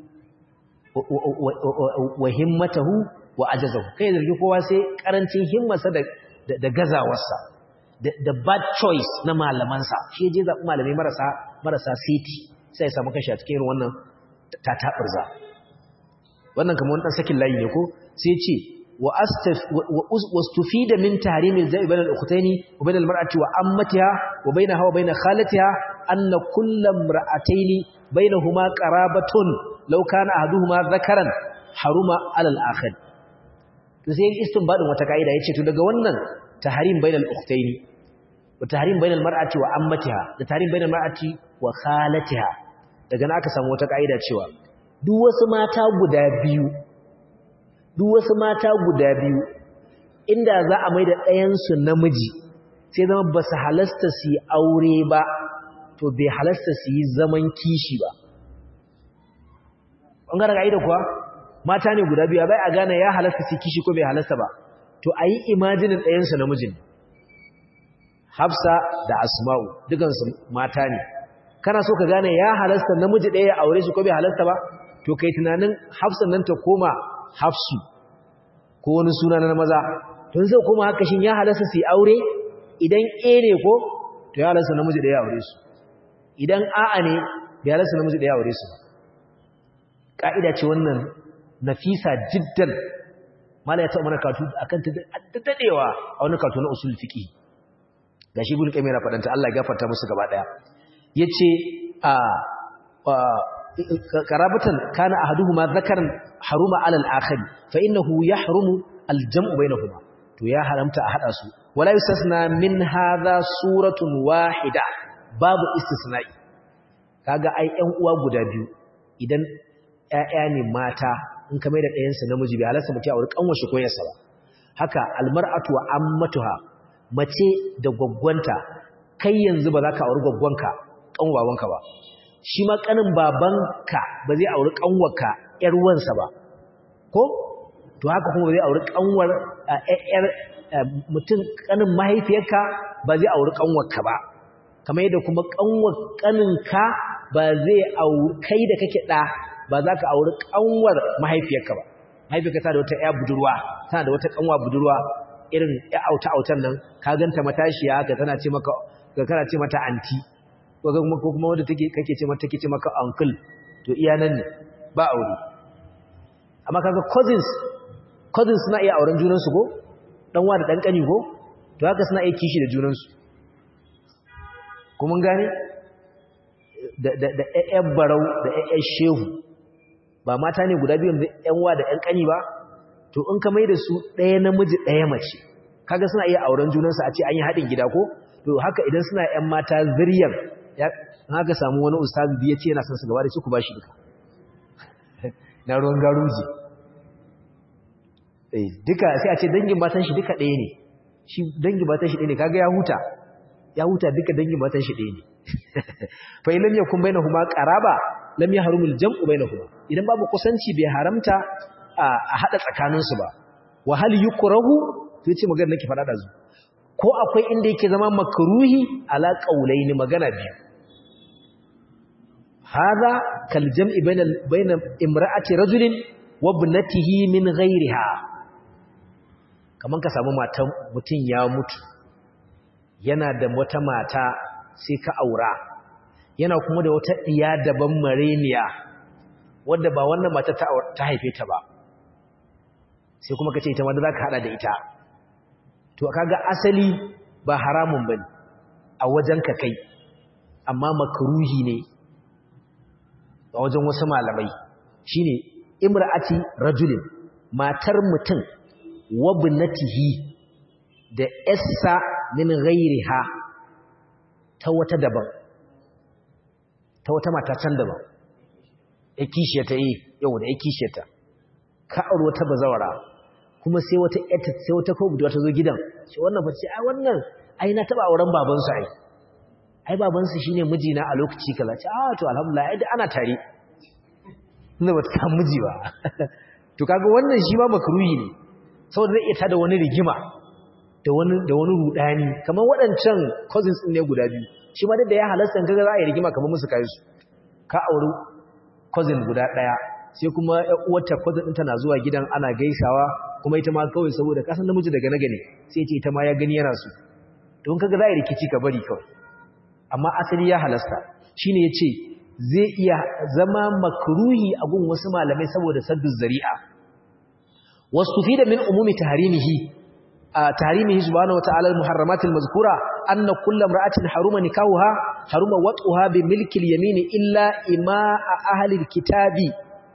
wa himmatahu wa ajazahu kai zargi kowa sai karancin himmarsa da da gazawarsa da bad choice na malamansa shi je zaɓi malamai marasa marasa siti sai ya samu kashi a cikin wannan tataɓarza wannan kamar wani sakin layi ne ko sai ce wa astaf wa stufida min tahrimil za'i bainal ukhtaini wa bainal mar'ati wa ammatiha wa bainaha wa bain khalatiha anna kullam ra'ataini bainahuma qarabatun law kana ahaduhuma dhakaran haruma alal akhir to sai istinbadin wata kaida yace to daga wannan tahrim bainal ukhtaini wa tahrim bainal mar'ati wa ammatiha da tahrim bainal mar'ati wa khalatiha daga nan aka samu wata kaida cewa duk wasu mata guda biyu duk wasu mata guda biyu inda za a maida ɗayan su namiji sai zama ba su halasta su yi aure ba to bai halasta su yi zaman kishi ba ɓangaren ƙa'ida kuwa mata ne guda biyu bai a gane ya halasta su kishi ko bai halasta ba to a yi imajinin ɗayansu namijin hafsa da asma'u dukansu mata ne kana so ka gane ya halasta namiji ɗaya ya aure shi ko bai halasta ba to kai tunanin hafsan nan ta koma hafsu ko wani suna na maza to zai koma haka shin ya halasta su yi aure idan a ne ko to ya halasta namiji ɗaya ya aure su idan a'a ne bai halasta namiji ɗaya ya aure su ba ƙa'ida ce wannan nafisa jiddan mala ya taɓa mana katu akan ta daɗewa a wani katu na usul fiqi ga shi gudun ƙamera faɗanta Allah ya gafarta musu gaba ɗaya ya ce a karabatan kana a haduhu ma zakaran haruma alal akhari fa innahu ya harumu aljam'u bainahuma to ya haramta a haɗa su wala yustasna min hadha suratun wahida babu istisna'i kaga ai ƴan uwa guda biyu idan ƴaƴa ne mata in ka mai da ɗayansa namiji bai halarsa mutum a wurin ƙanwar shi ko yarsa ba haka almar'atu wa ammatuha mace da gwaggwanta kai yanzu ba za ka auri gwaggwanka ƙan babanka ba shi ma ƙanin babanka ba zai auri ƙanwarka ƴar wansa ba ko to haka kuma ba zai auri ƙanwar ƴar mutum ƙanin mahaifiyarka ba zai auri ƙanwarka ba kamar yadda kuma ƙanwar ƙaninka ba zai auri kai da kake ɗa ba za ka auri ƙanwar mahaifiyarka ba mahaifiyarka ta da wata ƴa budurwa tana da wata ƙanwa budurwa irin ƴa auta autan nan ka ganta matashiya haka tana ce maka ga kana ce mata anti ko kuma ko kuma wanda take kake ce mata take ce maka uncle to iya nan ne ba aure amma kaga cousins cousins suna iya auren junan su ko dan wa da dan kani ko to haka suna iya kishi da junan su ko mun gane da da da ƴaƴan barau da ƴaƴan shehu ba mata ne guda biyu da ƴan wa da ƴan kani ba to in ka mai da su ɗaya namiji ɗaya mace kaga suna iya auren junansu a ce an yi haɗin gida ko to haka idan suna ƴan mata ziryar ya haka samu wani ustazi biya ce yana son su gaba da su ku bashi duka na ruwan garuji eh duka sai a ce dangin matan shi duka ɗaya ne shi dangin matan shi ɗaya ne kaga ya huta ya huta duka dangin matan shi ɗaya ne fa in lam yakun bainahuma qaraba lam yahrumul jam'u bainahuma idan babu kusanci bai haramta a hada tsakaninsu ba wa hal yukrahu to yace magana nake fada da zu ko akwai inda yake zama makruhi ala qaulaini magana biyu hada kal jam'i bainal bainal imra'ati rajulin wa ibnatihi min ghayriha kaman ka samu matan mutun ya mutu yana da wata mata sai ka aura yana kuma da wata diya daban mareniya wanda ba wannan mata ta haife ta ba sai kuma kace ita ma za ka hada da ita to kaga asali ba haramun bane a wajen ka kai amma makruhi ne a wajen wasu malamai shine imra'ati rajulin matar mutum wabnatihi da essa min ghairiha ta wata daban ta wata mata can daban ya kishiyata eh yau da ya kishiyata ka aure wata bazawara kuma sai wata ƴata sai wata ko budurwa ta zo gidan ce wannan fa ce ai wannan ai na taba auren baban su ai ai baban su shine mijina a lokaci kaza ce ah to alhamdulillah ai ana tare ina ba ta miji ba to kaga wannan shi ma makruhi ne saboda zai iya tada wani rigima da wani da wani rudani kamar waɗancan cousins din ne guda biyu shi ma da ya halasta kaga za a yi rigima kamar musu kai su ka auri cousin guda ɗaya sai kuma uwarta cousin ɗinta na zuwa gidan ana gaisawa kuma ita ma kawai saboda kasan namiji daga na gane sai ce ita ma ya gani yana su don kaga za a yi rikici ka bari kawai amma asali ya halasta shine ya ce zai iya zama makruhi a gun wasu malamai saboda saddu zari'a wasu fi da min umumi taharimihi taharimihi subhanahu wata'ala al-muharramatil mazkura anna kullu imra'atin haruma nikahuha haruma wat'uha bi milki al-yamin illa ima'a ahli al-kitabi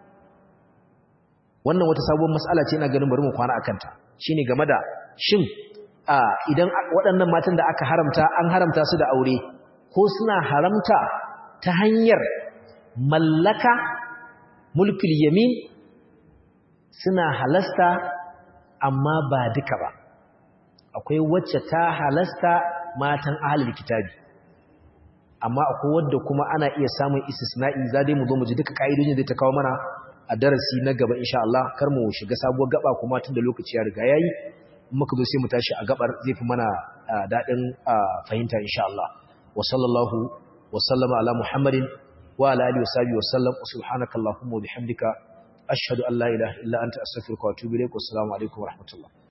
wannan wata sabuwar mas'ala ce ina ganin bari mu kwana akan ta shine game da shin idan waɗannan matan da aka haramta an haramta su da aure ko suna haramta ta hanyar mallaka mulkul yamin suna halasta amma ba duka ba akwai wacce ta halasta matan ahlul kitabi amma akwai wadda kuma ana iya samun istisna'i za dai mu zo mu ji duka ka'idojin da ta kawo mana a darasi na gaba insha Allah kar mu shiga sabuwar gaba kuma tun da lokaci ya riga yayi muka zo sai mu tashi a gabar zai fi mana dadin fahimta insha Allah wa sallallahu wa sallama ala muhammadin wa ala alihi wa sahbihi wa sallam subhanakallahumma wa bihamdika ashhadu an la ilaha illa anta astaghfiruka wa atubu ilaik wa assalamu alaikum wa rahmatullah